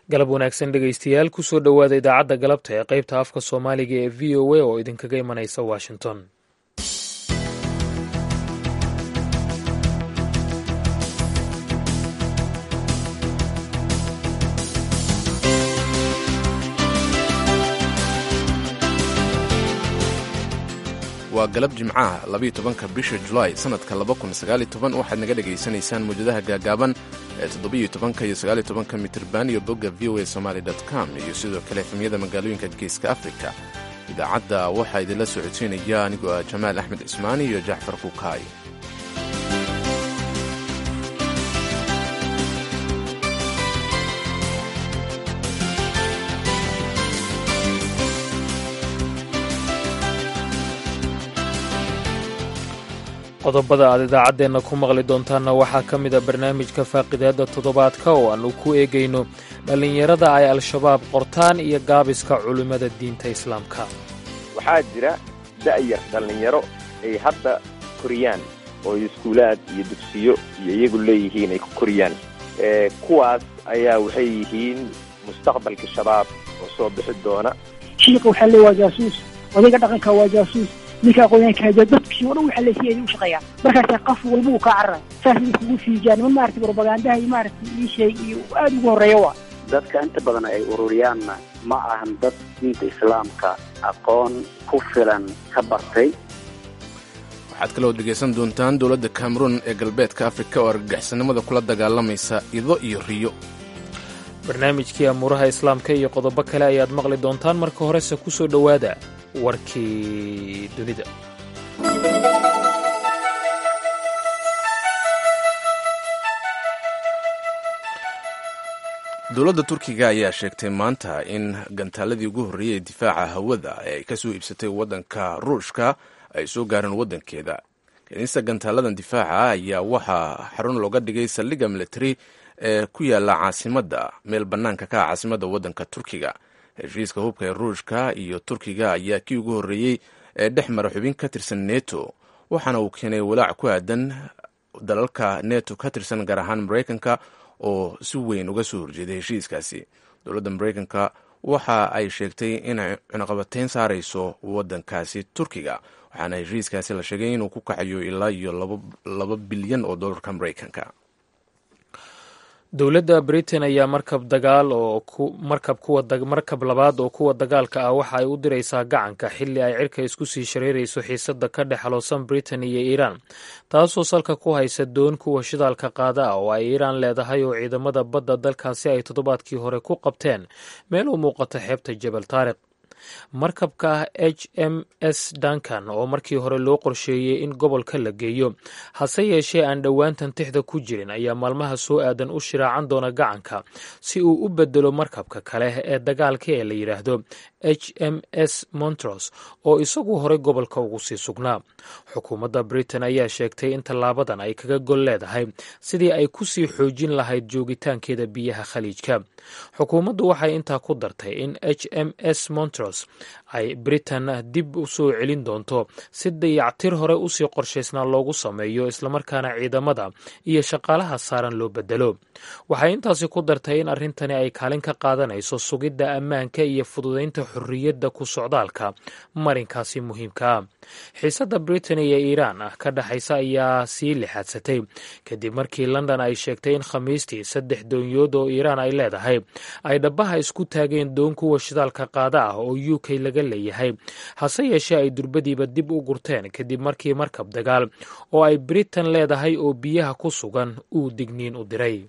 galab wanaagsan dhegaystayaal kusoo dhowaada idaacadda galabta ee qaybta afka soomaaliga ee v o a oo idinkaga imanaysa washington waa galab jimcaha labayo tobanka bisha julaay sannadka laba kun sagaaliyo toban waxaad naga dhegaysanaysaan mawjadaha gaagaaban ee toddobiyo tobanka iyo sagaaliyo tobanka mitirban iyo bogga v o a somaali com iyo sidoo kale efemyada magaalooyinka geeska afrika idaacadda waxaa idinla socodsiinaya anigoo ah jamaal axmed cismaani iyo jacfar kukaay qodobada aad idaacaddeenna ku maqli doontaanna waxaa ka mid a barnaamijka faaqidaadda toddobaadka oo aannu ku eegayno dhallinyarada ay al-shabaab qortaan iyo gaabiska culimmada diinta islaamka waxaa jira da'yar dhallinyaro ay hadda koriyaan oo iskuulaad iyo dugsiyo iyo iyagu leeyihiin ay ku koriyaan kuwaas ayaa waxay yihiin mustaqbalka shabaab oo soo bixi doona shiika waxaa le waa jaasuus odayga dhaqanka waa jaasuus ninka aqoonyaanka dadkii o dhan waxa la siiyay u shaqeeyaan markaasa qof walba uu kaa carara saas iskugu fiijaan ma maaragtay propagandaha iyo maaragtay ii sheeg iyo aada ugu horreeya waa dadka inta badan ay ururiyaanna ma ahan dad diinta islaamka aqoon ku filan ka bartay waxaad kaloo dhegaysan doontaan dowladda cameroon ee galbeedka afrika oo argagixisannimada kula dagaalamaysa ido iyo riyo barnaamijkii amuuraha islaamka iyo qodobo kale ayaad maqli doontaan marka horese ku soo dhowaada warkii dunida dowladda turkiga ayaa sheegtay maanta in gantaaladii ugu horreeyey ee difaaca hawada ee ay ka soo iibsatay waddanka ruushka ay soo gaareen waddankeeda kiniista gantaaladan difaaca ayaa waxaa xarun looga dhigay saldhigga military ee ku yaala caasimadda meel bannaanka ka ah caasimadda waddanka turkiga heshiiska hubka ee ruushka iyo turkiga ayaa kii ugu horreeyey ee dhex mara xubin ka tirsan neto waxaana uu keenay walaac ku aadan dalalka neto ka tirsan gaar ahaan maraykanka oo si weyn uga soo horjeeday heshiiskaasi dowladda maraykanka waxa ay sheegtay inay cunaqabateyn saarayso waddankaasi turkiga waxaana heshiiskaasi la sheegay inuu ku kacayo ilaa iyo laba bilyan oo dollarka maraykanka dowladda britain ayaa markab dagaal oo markab kuwa markab labaad oo kuwa dagaalka ah waxa ay u diraysaa gacanka xilli ay cirka isku sii shareerayso xiisadda ka dhex xaloosan britain iyo iiraan taasoo salka ku haysa doon kuwa shidaalka qaada ah oo ay iiraan leedahay oo ciidamada badda dalkaasi ay toddobaadkii hore ku qabteen meel u muuqata xeebta jebel taariq markabka h m s duncan oo markii hore loo qorsheeyey in gobolka la geeyo hase yeeshee aan dhowaantan tixda ku jirin ayaa maalmaha soo aadan u shiraacan doona gacanka si uu u bedelo markabka kale ee dagaalka ee la yidhaahdo h m s montros oo isagu horey gobolka ugu sii sugnaa xukuumadda britain ayaa sheegtay in tallaabadan ay kaga gol leedahay sidii ay ku sii xoojin lahayd joogitaankeeda biyaha khaliijka xukuumaddu waxay intaa ku dartay in h m s montros ay britain dib u soo celin doonto si dayactir hore usii qorshaysnaa loogu sameeyo islamarkaana ciidamada iyo shaqaalaha saaran loo bedelo waxay intaasi ku dartay in arrintani ay kaalin ka qaadanayso sugidda ammaanka iyo fududaynta xorriyadda ku socdaalka marinkaasi muhiimka ah xiisadda britain iyo iiraan ah ka dhexaysa ayaa sii lixaadsatay kadib markii london ay sheegtay in khamiistii saddex doonyood oo iiraan ay leedahay ay dhabaha isku taageen doon kuwa shidaalka qaada ah oo u k laga leeyahay hase yeeshee ay durbadiiba dib u gurteen kadib markii markab dagaal oo ay britain leedahay oo biyaha ku sugan uu digniin u diray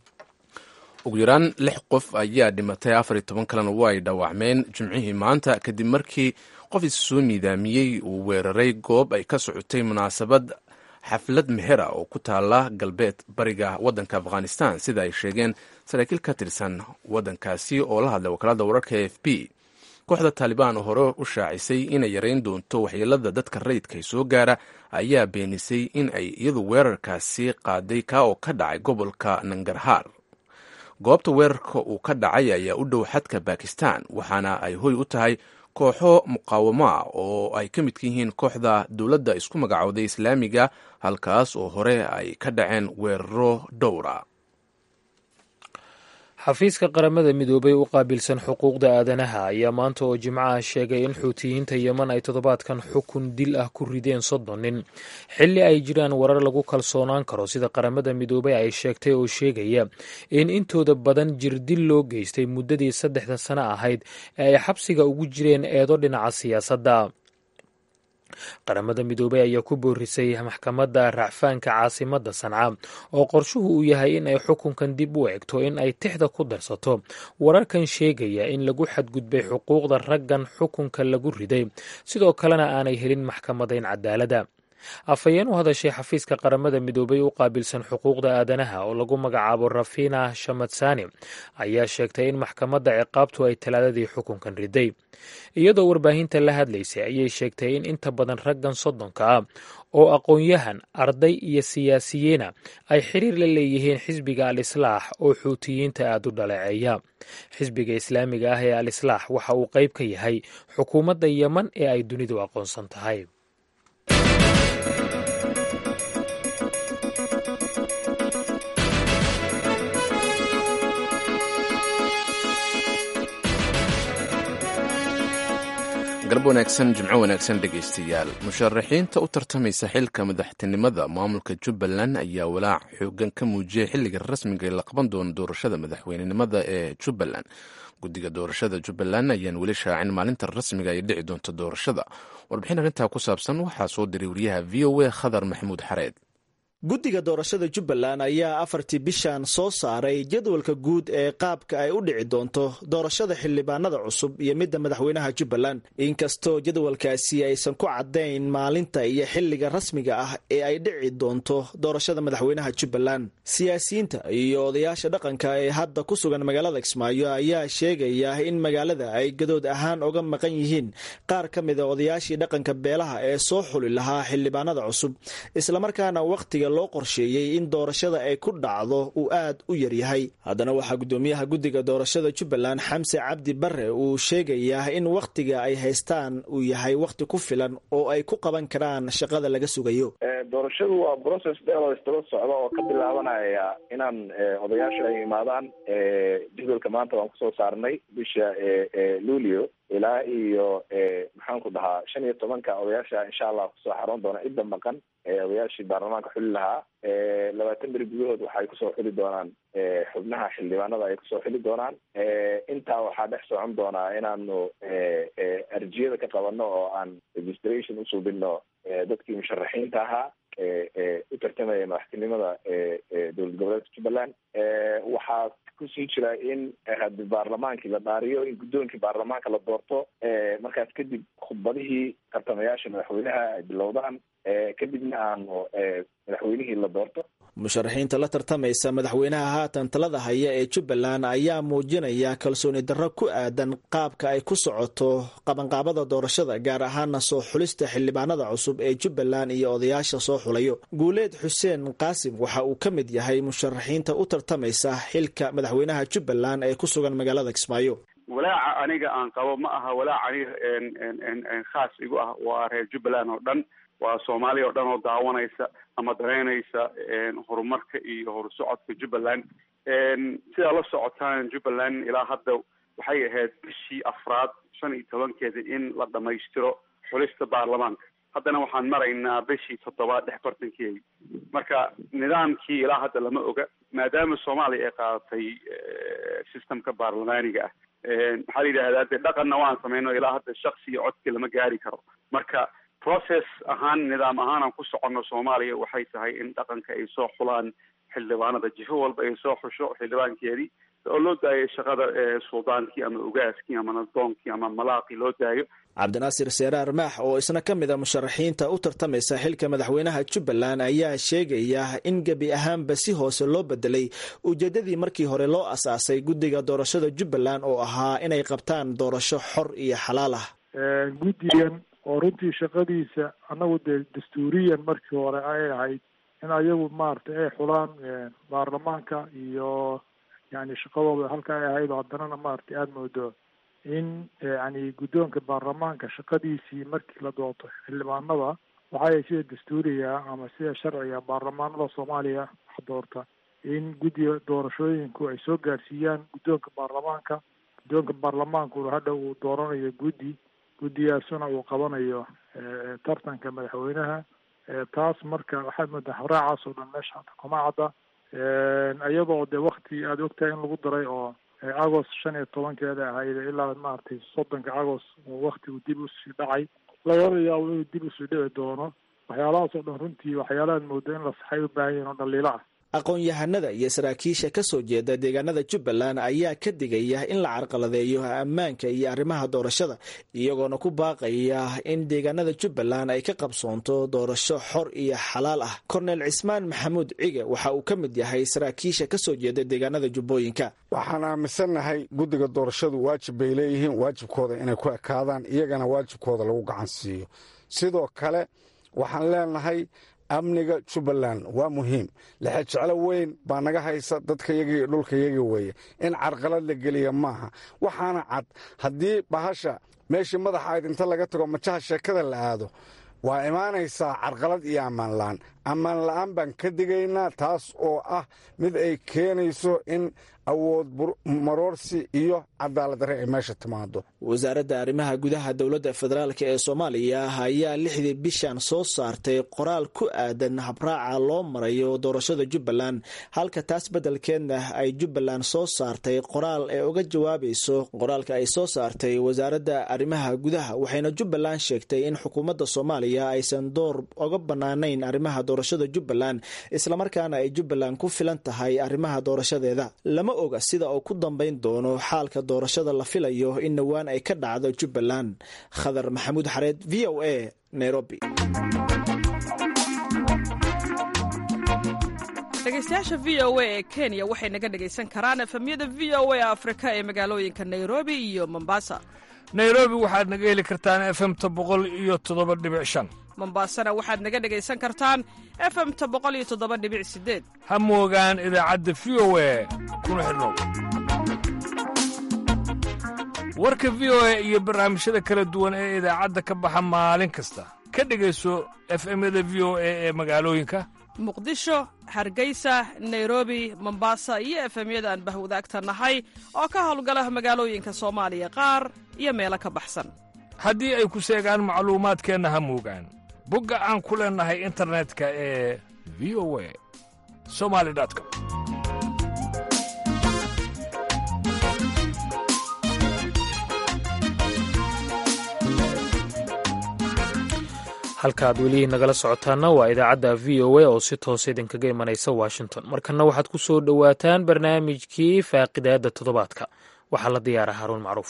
ugu yaraan lix qof ayaa dhimatay afar iyo toban kalena waa ay dhaawacmeen jimcihii maanta kadib markii qof is soo miidaamiyey uu weeraray goob ay ka socotay munaasabad xaflad mehera oo ku taala galbeed bariga waddanka afghanistan sida ay sheegeen saraakiil ka tirsan waddankaasi oo la hadlay wakaalada wararka e f b kooxda taalibaan oo hore u shaacisay inay yarayn doonto waxyeelada dadka rayidka soo gaara ayaa beenisay in ay iyadu weerarkaasi qaaday ka oo ka dhacay gobolka nangarhaar goobta weerarka uu ka dhacay ayaa u dhow xadka bakistan waxaana ay hoy u tahay kooxo muqaawamo ah oo ay ka midka yihiin kooxda dowladda isku magacowday islaamiga halkaas oo hore ay ka dhaceen weeraro dhowra xafiiska qaramada midoobay u qaabilsan xuquuqda aadanaha ayaa maanta oo jimcaha sheegay in xuutiyiinta yeman ay toddobaadkan xukun dil ah ku rideen soddon nin xilli ay jiraan warar lagu kalsoonaan karo sida qaramada midoobay ay sheegtay oo sheegaya in intooda badan jirdil loo geystay muddadii saddexda sano ahayd ee ay xabsiga ugu jireen eedo dhinaca siyaasadda qaramada midoobey ayaa ku boorisay maxkamadda racfaanka caasimadda sanca oo qorshuhu uu yahay in ay xukunkan dib u egto in ay tixda ku darsato wararkan sheegaya in lagu xadgudbay xuquuqda raggan xukunka lagu riday sidoo kalena aanay helin maxkamadayn cadaalada afhayeen u hadashay xafiiska qaramada midoobay u qaabilsan xuquuqda aadanaha oo lagu magacaabo rafina shamatsani ayaa sheegtay in maxkamadda ciqaabtu ay talaadadii xukunkan riday iyadoo warbaahinta la hadlaysay ayay sheegtay in inta badan raggan soddonka ah oo aqoon-yahan arday iyo siyaasiyiina ay xiriir la leeyihiin xisbiga al islaax oo xuutiyiinta aada u dhaleeceeya xisbiga islaamiga ah ee al islaax waxa uu qayb ka yahay xukuumadda yeman ee ay dunidu aqoonsan tahay galab wanaagsan jimco wanaagsan dhegaystayaal musharaxiinta u tartamaysa xilka madaxtinimada maamulka jubbaland ayaa walaac xoogan ka muujiyay xilliga rasmiga ee la qaban doono doorashada madaxweynenimada ee jubbaland guddiga doorashada jubbaland ayaan weli shaacin maalinta rasmiga ay dhici doonto doorashada warbixin arrintaa ku saabsan waxaa soo diray wariyaha v o a khadar maxamuud xareed guddiga doorashada jubbaland ayaa afartii bishan soo saaray jadwalka guud ee qaabka ay u dhici doonto doorashada xildhibaanada cusub iyo midda madaxweynaha jubbaland inkastoo jadwalkaasi aysan ku caddayn maalinta iyo xilliga rasmiga ah ee ay dhici doonto doorashada madaxweynaha jubbaland siyaasiyiinta iyo odayaasha dhaqanka ee hadda ku sugan magaalada kismaayo ayaa sheegaya in magaalada ay gadood ahaan uga maqan yihiin qaar ka mida odayaashii dhaqanka beelaha ee soo xuli lahaa xildhibaanada cusub islamarkaana wakhtiga loo qorsheeyey in doorashada ay ku dhacdo uu aad u yaryahay haddana waxaa guddoomiyaha guddiga doorashada jubbaland xamse cabdi bare uu sheegayaa in wakhtiga ay haystaan uu yahay wakhti ku filan oo ay ku qaban karaan shaqada laga sugayo doorashadu waa process dheer oo istaba socda oo ka bilaabanaya inaan odayaasha ay imaadaan jadwalka maanta waan kusoo saarnay bisha luulio ilaa iyo maxaanku dhahaa shan iyo tobanka odayaasha insha allah kusoo xaroon doona cidda maqan odayaashii baarlamaanka xuli lahaa labaatan beri gudahood waxay kusoo xuli doonaan xubnaha xildhibaanada ay kusoo xuli doonaan intaa waxaa dhex socon doonaa inaanu arjiyada ka qabano oo aan registration usuubino dadkii musharaxiinta ahaa u tartamaya madaxtinimada dowlad goboleedka jubbaland waxaa kusii jira in hadi baarlamaankii la dhaariyo in guddoonkii baarlamaanka la doorto markaas kadib khudbadihii tartamayaasha madaxweynaha ay bilowdaan kadibna aanu madaxweynihii la doorto musharaxiinta la tartamaysa madaxweynaha haatan talada haya ee jubbaland ayaa muujinaya kalsooni darro ku aadan qaabka ay ku socoto qabanqaabada doorashada gaar ahaana soo xulista xildhibaanada cusub ee jubbaland iyo odayaasha soo xulayo guuleed xuseen qaasim waxa uu ka mid yahay musharaxiinta u tartamaysa xilka madaxweynaha jubbaland ee ku sugan magaalada kismaayo walaaca aniga aan qabo ma aha walaac aniga khaas igu ah waa reer jubbaland oo dhan waa soomaaliya oo dhan oo daawanaysa ama dareynaysa horumarka iyo horusocodka jubbaland sidaa la socotaan jubbaland ilaa hadda waxay ahayd bishii afraad shan iyo tobankeeda in la dhamaystiro xulista baarlamaanka haddana waxaan maraynaa bishii toddobaad dhex bartankeedi marka nidaamkii ilaa hadda lama oga maadaama soomaaliya ay qaadatay systemka baarlamaaniga ah maxaa la yidhahdaa de dhaqanna waan samayno ilaa hadda shaksi iyo codki lama gaari karo marka process ahaan nidaam ahaan aan ku soconno soomaaliya waxay tahay in dhaqanka ay soo xulaan xildhibaanada jifo walba ay soo xusho xildhibaankeedii oo loo daayo shaqada suldaankii ama ugaaskii ama nadoonkii ama malaaqii loo daayo cabdinaasir seeraar maax oo isna ka mid a musharaxiinta u tartamaysa xilka madaxweynaha jubbaland ayaa sheegaya in gebi ahaanba si hoose loo bedelay ujeedadii markii hore loo asaasay guddiga doorashada jubbaland oo ahaa inay qabtaan doorasho xor iyo xalaal ah guddigan oo runtii shaqadiisa annagu dee dastuuriyan markii hore ay ahayd in ayagu maaragtay ay xulaan baarlamaanka iyo yani shaqadooda halka ay ahayd oo haddanana maaragtay aada moodo in yani guddoonka baarlamaanka shaqadiisii markii la doorto xildhibaanada waxay sida dastuuriga ama sida sharciga baarlamaanada soomaaliya wax doorta in guddiga doorashooyinku ay soo gaarsiiyaan guddoonka baarlamaanka guddoonka baarlamaankuna hadha uu dooranayo guddi guddigaasuna uu qabanayo tartanka madaxweynaha taas marka waxaad moodaa habraacaas oo dhan meesha hata kuma cadda iyadoo de wakti aada ogtahay in lagu daray oo agost shan iyo tobankeeda ahayd ilaa maaragtay soddonka agost oo waktigu dib usii dhacay lagala yaabo inuu dib usii dhici doono waxyaalahaas oo dhan runtii waxyaalahaad mooda in la saxay u baahan yihin oo dhaliilo ah aqoon-yahanada iyo saraakiisha ka soo jeeda deegaanada jubbaland ayaa ka digaya in la carqaladeeyo ammaanka iyo arrimaha doorashada iyagoona ku baaqaya in deegaanada jubbaland ay ka qabsoonto doorasho xor iyo xalaal ah korneel cismaan maxamuud cige waxa uu ka mid yahay saraakiisha ka soo jeeda deegaanada jubbooyinka waxaan aaminsannahay guddiga doorashadu waajib bay leeyihiin waajibkooda inay ku ekaadaan iyagana waajibkooda lagu gacan siiyo sidoo kale waxaan leenahay amniga jubbaland waa muhiim lexe jeclo weyn baa naga haysa dadkayagii iyo dhulkayagii weeye in carqalad la geliya maaha waxaana cad haddii bahasha meeshii madaxa ayd inta laga tago majaha sheekada la aado waa imaanaysaa carqalad iyo ammaan la'aan ammaan la'aan baan ka digaynaa taas oo ah mid ay keenayso in awood maroorsi iyo cadaalad darre ay meesha timaado wasaaradda arrimaha gudaha dowladda federaalk ee soomaaliya ayaa lixdii bishan soo saartay qoraal ku aadan habraaca loo marayo doorashada jubbaland halka taas beddelkeedna ay jubbaland soo saartay qoraal ee uga jawaabayso qoraalka ay soo saartay wasaaradda arrimaha gudaha waxayna jubbaland sheegtay in xukuumadda soomaaliya aysan door oga bannaanayn arrimaha doorashada jubbaland islamarkaana ay jubbaland ku filan tahay arrimaha doorashadeeda lama oga sida uu ku dambayn doono xaalka doorashada la filayo in dhowaan ay ka dhacdo jubbaland khadar maxamuud xareed v o a nairobi dhegeystayaasha v o a ee kenya waxay naga dhegaysan karaan efemyada v o a afrika ee magaalooyinka nairobi iyo mombasa nairobi waxaad naga heli kartaan efemta boqol iyo toddoba dhibic shan mombasana waxaad naga dhegaysan kartaan efemta boqol iyo toddoba dhibic sideed ha moogaan idaacadda v o a kuna xidhnow warka v o a iyo barnaamijyada kala duwan ee idaacadda ka baxa maalin kasta ka dhegayso efemyada v o a ee magaalooyinka muqdisho hargeysa nairobi mombasa iyo efemyada aan bahwadaagta nahay oo ka howlgala magaalooyinka soomaaliya qaar iyo meelo ka baxsan haddii ay ku seegaan macluumaadkeenna ha moogaan bogga aan ku leennahay internetka ee v o a somali com halkaaad weli nagala socotaana waa idaacadda v o a oo si toos idinkaga imanaysa washington markana waxaad ku soo dhowaataan barnaamijkii faaqidaadda toddobaadka waxaa la diyaara haruun macruuf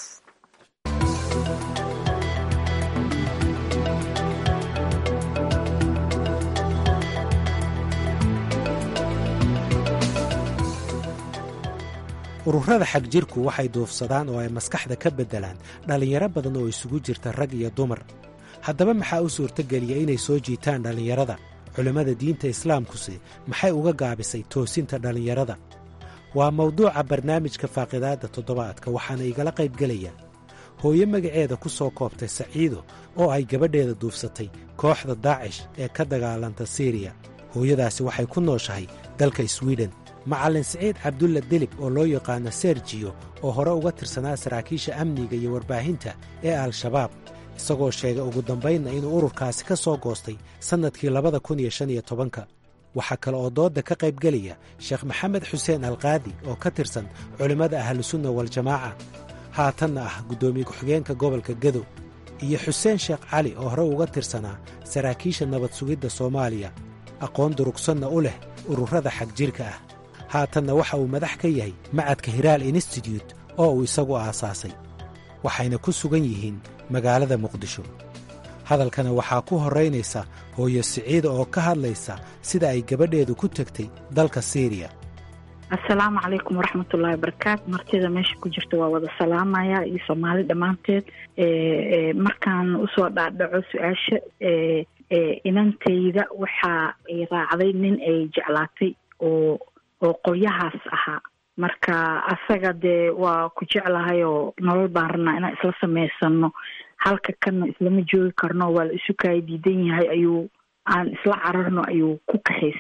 ururada xagjirku waxay duufsadaan oo ay maskaxda ka beddelaan dhallinyaro badan oo isugu jirta rag iyo dumar haddaba maxaa u suurtogeliya inay soo jiitaan dhallinyarada culimmada diinta islaamkuse maxay uga gaabisay toosinta dhallinyarada waa mawduuca barnaamijka faaqidaadda toddobaadka waxaana igala qaybgelaya hooyo magaceeda ku soo koobtay saciido oo ay gabadheeda duufsatay kooxda daacish ee ka dagaalanta siiriya hooyadaasi waxay ku nooshahay dalka swiden macallin siciid cabdulla delib oo loo yaqaano serjiyo oo hore uga tirsanaa saraakiisha amniga iyo warbaahinta ee al-shabaab isagoo sheegay ugu dambaynna inuu ururkaasi ka soo goostay sannadkii labada kun iyo shan iyo tobanka waxaa kale oo doodda ka qaybgelaya sheekh maxamed xuseen alkaadi oo ka tirsan culimmada ahlusunna waljamaaca haatanna ah guddoomiye ku-xigeenka gobolka gedo iyo xuseen sheekh cali oo hore uga tirsanaa saraakiisha nabad sugidda soomaaliya aqoon durugsanna u leh ururada xagjirka ah haatanna waxa uu madax ka yahay macadka hiraal institute oo uu isagu aasaasay waxayna ku sugan yihiin magaalada muqdisho hadalkana waxaa ku horraynaysa hooyo siciida oo ka hadlaysa sida ay gabadheedu ku tegtay dalka siiriya assalaamu calaykum waraxmatullaahi wabarakaatu martida meesha ku jirta waa wada salaamaya iyo soomaali dhammaanteed markaan usoo dhaadhaco su-aasha inantayda waxa ay raacday nin ay jeclaatay oo oo qolyahaas ahaa marka asaga dee waa ku jeclahay oo nolol baan rabnaa inaan isla samaysano halka kana islama joogi karno waa la isu kaaya diidan yahay ayuu aan isla cararno ayuu ku kaxaystay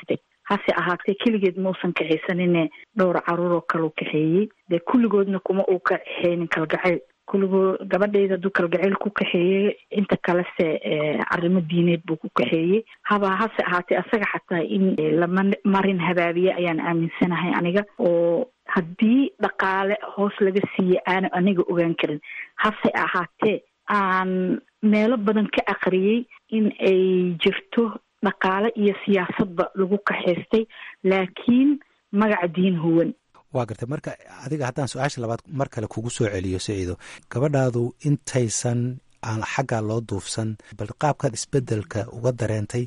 hase ahaatee keligeed mausan kaxaysanine dhowr caruur oo kale u kaxeeyey dee kulligoodna kuma uu kaxeynin kalgacayl kulligood gabadhayda hadduu kalgacayl ku kaxeeyey inta kalese arrimo diineed buu ku kaxeeyey haba hase ahaatee asaga xataa in lama marin habaabiye ayaan aaminsanahay aniga oo haddii dhaqaale hoos laga siiye aana aniga ogaan karin hase ahaatee aan meelo badan ka aqriyey in ay jirto dhaqaale iyo siyaasadba lagu kaxaystay laakiin magaca diin huwan waa gartay marka adiga haddaan su-aasha labaad mar kale kugu soo celiyo siciido gabadhaadu intaysan aan xaggaa loo duufsan bal qaabkaad isbedelka uga dareentay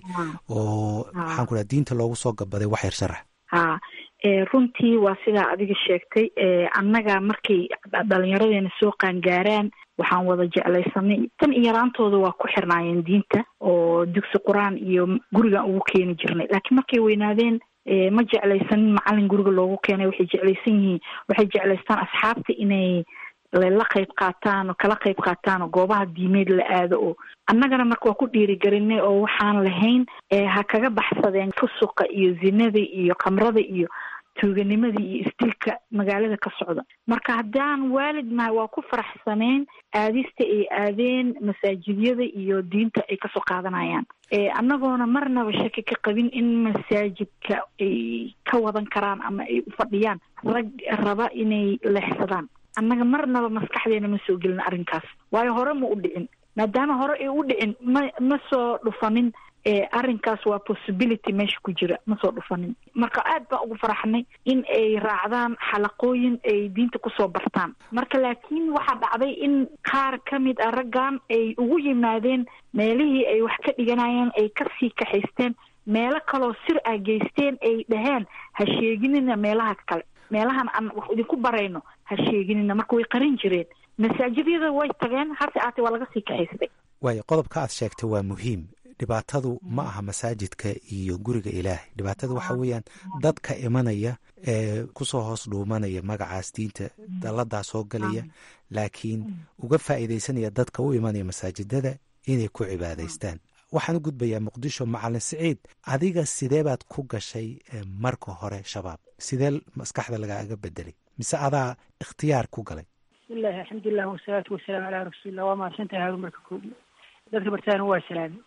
oo maxaan ku dhaha diinta loogu soo gabaday wax yar sharax ha runtii waa sidaa adiga sheegtay annaga markay dhalinyaradeena soo qaangaaraan waxaan wada jeclaysanay tan iyo yaraantooda waa ku xirnaayeen diinta oo dugsi qur-aan iyo gurigan ugu keeni jirnay laakiin markay weynaadeen ma jeclaysanin macalin guriga loogu keenay waxay jeclaysan yihiin waxay jeclaystaan asxaabta inay la qayb qaataan oo kala qayb qaataan oo goobaha diimeed la aado oo annagana marka waa ku dhiirigelinay oo waxaan lahayn ha kaga baxsadeen fusuqa iyo zinada iyo khamrada iyo tuuganimada iyo istilka magaalada ka socda marka haddaan waalid nahay waa ku faraxsaneen aadista ay aadeen masaajidyada iyo diinta ay kasoo qaadanayaan annagoona marnaba shaki ka qabin in masaajidka ay ka wadan karaan ama ay u fadhiyaan rag raba inay leexsadaan annaga marnaba maskaxdeena ma soo gelin arrinkaas waayo hore ma u dhicin maadaama hore ay u dhicin ma ma soo dhufanin arrinkaas waa possibility meesha ku jira ma soo dhufanin marka aad baan ugu faraxnay in ay raacdaan xalaqooyin ay diinta kusoo bartaan marka laakiin waxaa dhacday in qaar ka mid ah raggan ay ugu yimaadeen meelihii ay wax ka dhiganayeen ay kasii kaxaysteen meelo kaloo sir ah geysteen ay dhaheen ha sheeginina meelaha kale meelahan aan wax idinku barayno ha sheeginina marka way qarin jireen masaajidyada way tageen hase aatee waa laga sii kaxaystay waayo qodobka aad sheegtay waa muhiim dhibaatadu ma aha masaajidka iyo guriga ilaahay dhibaatada waxa weeyaan dadka imanaya ee kusoo hoos dhuumanaya magacaas diinta dalladaa soo galaya laakiin uga faa'iidaysanaya dadka u imanaya masaajidada inay ku cibaadaystaan waxaan u gudbayaa muqdisho macalin siciid adiga sidee baad ku gashay marka hore shabaab sidee maskaxda lagaaga bedelay mise adaa ikhtiyaar ku galay bismillahi alxamdulilah wasalaatu wasalaamu calaa rasuulillah waa mahadsantahay haarun marka koobi dadka bartaana waa salaami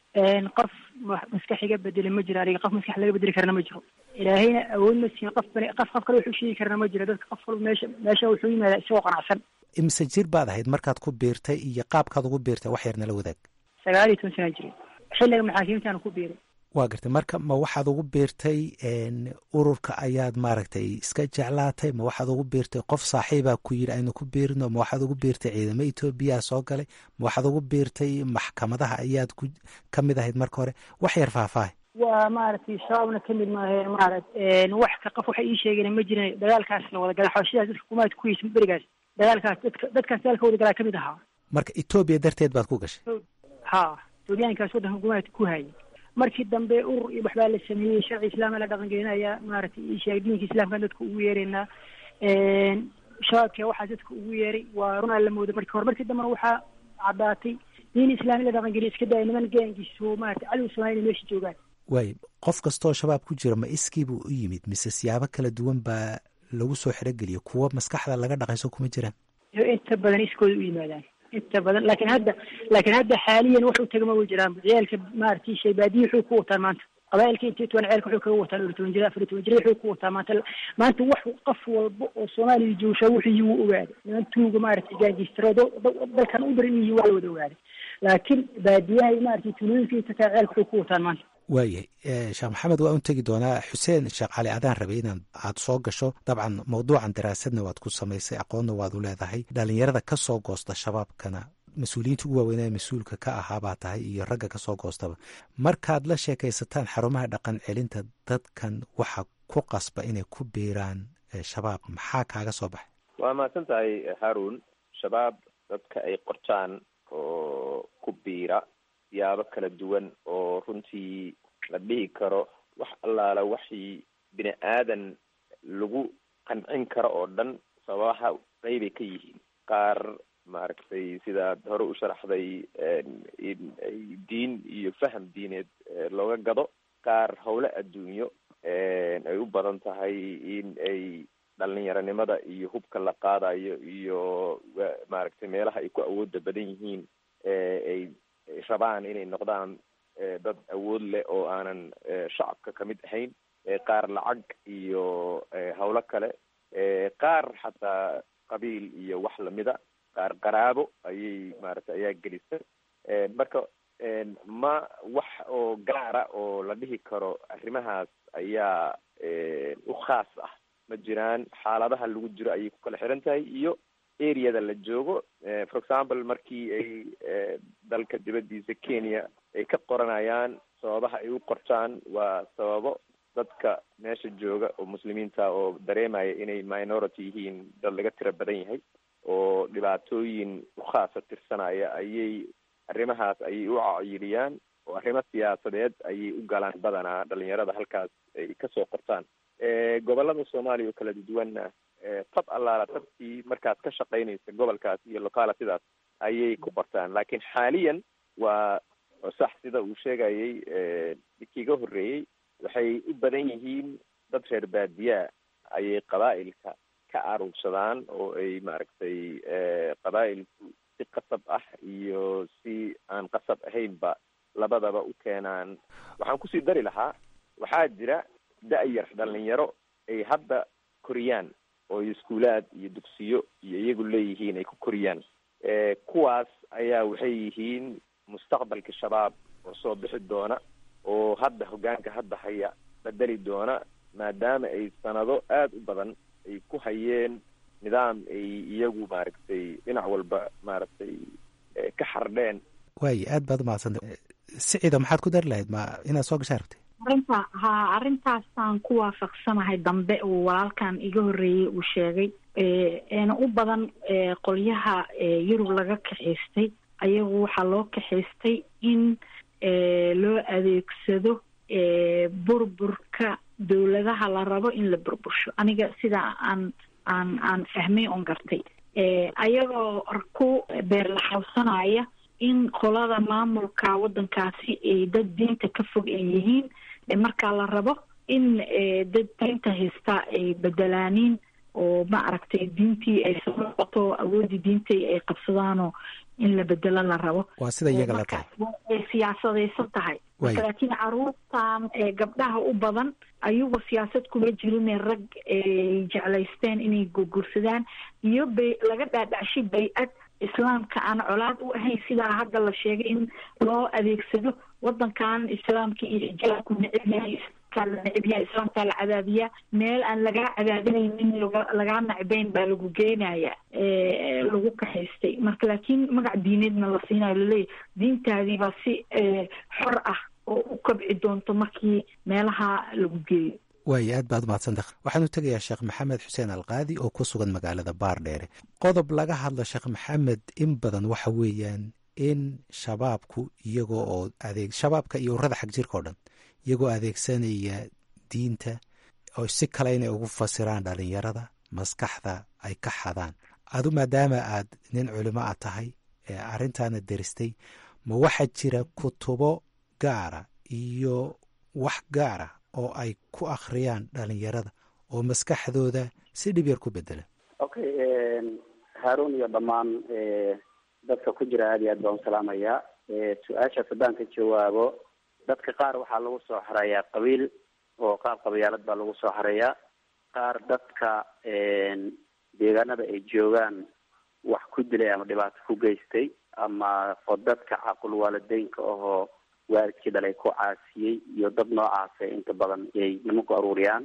qof maskax iga bedeli ma jiro aniga qof maskax laga bedeli karana ma jiro ilaahayna awood ma siin qof bani qof qof kale wuxuu sheegi karana ma jiro dadka qof walba meesha meesha wuxuu yimaadaa isagoo qanacsan imise jir baad ahayd markaad ku biirtay iyo qaabkaad ugu biirtay wax yar nala wadaag sagaal iyo toban sanaa jiray xilliga maxaakiimtaana ku biiray waa gartay marka ma waxaad ugu biirtay ururka ayaad maaragtay iska jeclaatay ma waxaad ugu biirtay qof saaxiibaa ku yidhi aynu ku biirino ma waxaad ugu biirtay ciidamo etoobiyaa soo galay ma waxaad ugu biirtay maxkamadaha ayaad ku ka mid ahayd marka hore wax yar faahfaahay waa maaragtay shabaabna kamid maahe maaragt wax ka qof waxay ii sheegeen ma jirin dagaalkaas la wada gala xabashidaas dadka kumaad ku heysa berigaas dagaalkaas dadka dadkaas dagaalka wada galaa kamid ahaa marka etoobiya darteed baad ku gashay ha etoobiyaankaas waddanka kumaad ku hayay markii dambe urur iyo waxbaa la sameeyey sharci islaama la dhaqangelinaya maaragtay isheeg diinka islaamkaan dadka ugu yeeraynaa shabaabka waxaa dadka ugu yeeray waa runaa la mooday markii hore markii dambena waxaa caddaatay diin islaami la dhaqangeliya iska daya niman gaangiiso maarata cadow soomaaliya meesha joogaan waay qof kastoo shabaab ku jira ma iskii buu u yimid mise siyaabo kala duwan baa lagu soo xerogeliya kuwa maskaxda laga dhaqayso kuma jiraan inta badan iskooda u yimaadaan inta badan laakiin hadda laakiin hadda xaaliyan wax u tagama way jiraan ciyaalka maaragtay shaybaadiyi wuxuu ku wataan maanta qabailka intii toban ceelka wuxuu kaga wataan toban jira afar toban jira wuxuu ku wataa maanta maanta wax qof walba oo soomaaliya joogshaa wuxuu wuu ogaaday niman tuuga maaragtay gaangiistaroodo dalkan u daran yihiin waa la wada ogaaday laakiin baadiyaha maaragtay tuulooyinka inta taa ceelka wuxuu ku wataan maanta waayahay sheekh maxamed waa un tegi doonaa xuseen sheekh cali adaan rabay inaad aad soo gasho dabcan mawduucan daraasadna waad ku samaysay aqoonna waad u leedahay dhalinyarada ka soo goosta shabaabkana mas-uuliyiinta ugu waaweynaa mas-uulka ka ahaa baa tahay iyo ragga kasoo goostaba markaad la sheekaysataan xarumaha dhaqan celinta dadkan waxa ku qasba inay ku biiraan shabaab maxaa kaaga soo baxay waa mahadsan tahay haarun shabaab dadka ay qortaan oo ku biira siyaabo kala duwan oo runtii la dhihi karo wax allaala waxii bini aadan lagu qancin karo oo dhan sababaha qeybay ka yihiin qaar maaragtay sidaad hore u sharaxday in ay diin iyo faham diineed looga gado qaar howle adduunyo ay u badan tahay in ay dhalinyaronimada iyo hubka la qaadayo iyo maaragtay meelaha ay ku awooda badan yihiin ay rabaan inay noqdaan dad awood leh oo aanan shacabka kamid ahayn qaar lacag iyo hawlo kale qaar xataa qabiil iyo wax lamida qaar qaraabo ayay maaragtay ayaa gelisa marka ma wax oo gaara oo la dhihi karo arrimahaas ayaa u khaas ah ma jiraan xaaladaha lagu jiro ayay ku kala xiran tahay iyo areada la joogo for example markii ay dalka dibadiisa kenya ay ka qoranayaan sababaha ay u qortaan waa sababo dadka meesha jooga oo muslimiinta oo dareemaya inay minority yihiin dad laga tiro badan yahay oo dhibaatooyin ukhaasa tirsanaya ayay arrimahaas ayay u cayiliyaan oo arrimo siyaasadeed ayay u galaan badanaa dhalinyarada halkaas ay kasoo qortaan gobolada soomaaliya oo kala duwanna tab allaala tabkii markaad ka shaqaynaysa gobolkaas iyo localitidaas ayay ku qortaan laakiin xaaliyan waa sax sida uu sheegayay kiiga horreeyey waxay u badan yihiin dad reer baadiyaa ayay qabaa'ilka ka aruursadaan oo ay maaragtay qabaa'ilku si qasab ah iyo si aan qasab ahaynba labadaba u keenaan waxaan kusii dari lahaa waxaa jira da-yar dhalinyaro ay hadda koriyaan oo iskuulaad iyo dugsiyo iyo iyagu leeyihiin ay ku koriyaan kuwaas ayaa waxay yihiin mustaqbalka shabaab oo soo bixi doona oo hadda hoggaanka hadda haya bedeli doona maadaama ay sanado aada u badan ay ku hayeen nidaam ay iyagu maaragtay dhinac walba maaragtay ka xardheen waayo aad baad umahadsanta siciida maxaad ku dari lahayd ma inaad soo gashaa rabtay arrinta ha arrintaasaan ku waafaqsanahay dambe uu walaalkan iga horreeyey uu sheegay eena u badan qolyaha yurub laga kaxaystay ayagu waxaa loo kaxaystay in loo adeegsado burburka dowladaha la rabo in la burbursho aniga sidaa aan aan aan fahmay oon gartay ayagoo ku beerlaxawsanaya in qolada maamulka waddankaasi ay dad diinta ka fog ay yihiin markaa la rabo in dad diinta haystaa ay bedelaaniin oo ma aragtay diintii ay soo noqoto awooddii diintai ay qabsadaanoo in la bedelo la rabo waa sida iyaga la tahay ay siyaasadaysan tahay marka laakiin caruurtan gabdhaha u badan ayagu siyaasad kuma jirine rag ay jeclaysteen inay gurgursadaan iyo bay laga dhaadhacshay bay-ad islaamka aan colaad u ahayn sidaa hadda la sheegay in loo adeegsado wadankan islaamka iyo xijaabku necib yahay islaamkaa la necib yahay islaamkaa la cadaabiyaa meel aan lagaa cadaadinaynin lagaa nacbeyn baa lagu geenaya lagu kaxaystay marka laakiin magac diineedna la siinayo laleeyahy diintaadiibaa si xor ah oo u kabci doonto markii meelaha lagu geeyo waayo aad baad umahadsanta waxaan u tegayaa sheekh maxamed xuseen alqaadi oo ku sugan magaalada baardheere qodob laga hadla sheekh maxamed in badan waxa weeyaan in shabaabku iyagoo oo adeeg shabaabka iyo urada xag jirka o dhan iyagoo adeegsanaya diinta oo si kale inay ugu fasiraan dhalinyarada maskaxda ay ka xadaan adu maadaama aad nin culimo a tahay ee arrintaana deristay ma waxaa jira kutubo gaara iyo wax gaara oo ay ku akhriyaan dhalinyarada oo maskaxdooda si dhib yar ku bedela okay haarun iyo dhammaan dadka ku jira aad iyo aad baan usalaamayaa su-aashaas haddaan ka jawaabo dadka qaar waxaa lagu soo xareeyaa qabiil oo qaab qabyaalad baa lagu soo xareeyaa qaar dadka deegaanada ay joogaan wax ku dilay ama dhibaato ku geystay ama oo dadka caqul waalideynka ahoo waalidkii dhalay ku caasiyey iyo dad noocaasa inta badan ay nimanku aruuriyaan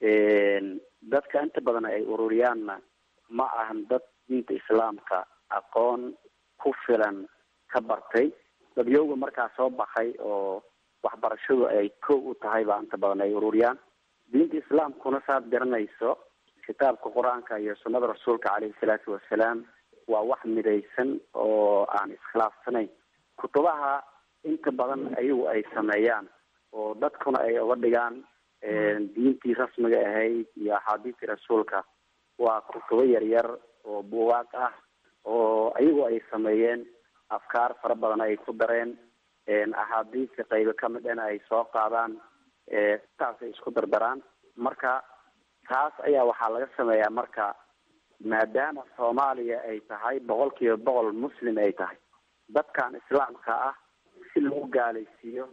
dadka inta badan ay ururiyaanna ma ahan dad diinta islaamka aqoon ku filan ka bartay dadyowga markaa soo baxay oo waxbarashadu ay kow u tahay baa inta badan ay ururiyaan diinta islaamkuna saad garanayso kitaabka qur-aanka iyo sunnada rasuulka caleyhi salaatu wasalaam waa wax midaysan oo aan iskhilaafsanayn kutubaha inta badan ayagu ay sameeyaan oo dadkuna ay uga dhigaan diintii rasmiga ahayd iyo axaadiistii rasuulka waa kutubo yaryar oo buugaag ah oo ayagu ay sameeyeen afkaar fara badan ay ku dareen axaadiista qaybo ka mid ana ay soo qaadaan saasay isku dardaraan marka taas ayaa waxaa laga sameeyaa marka maadaama soomaaliya ay tahay boqol kiiba boqol muslim ay tahay dadkan islaamka ah si lagu gaalaysiiyo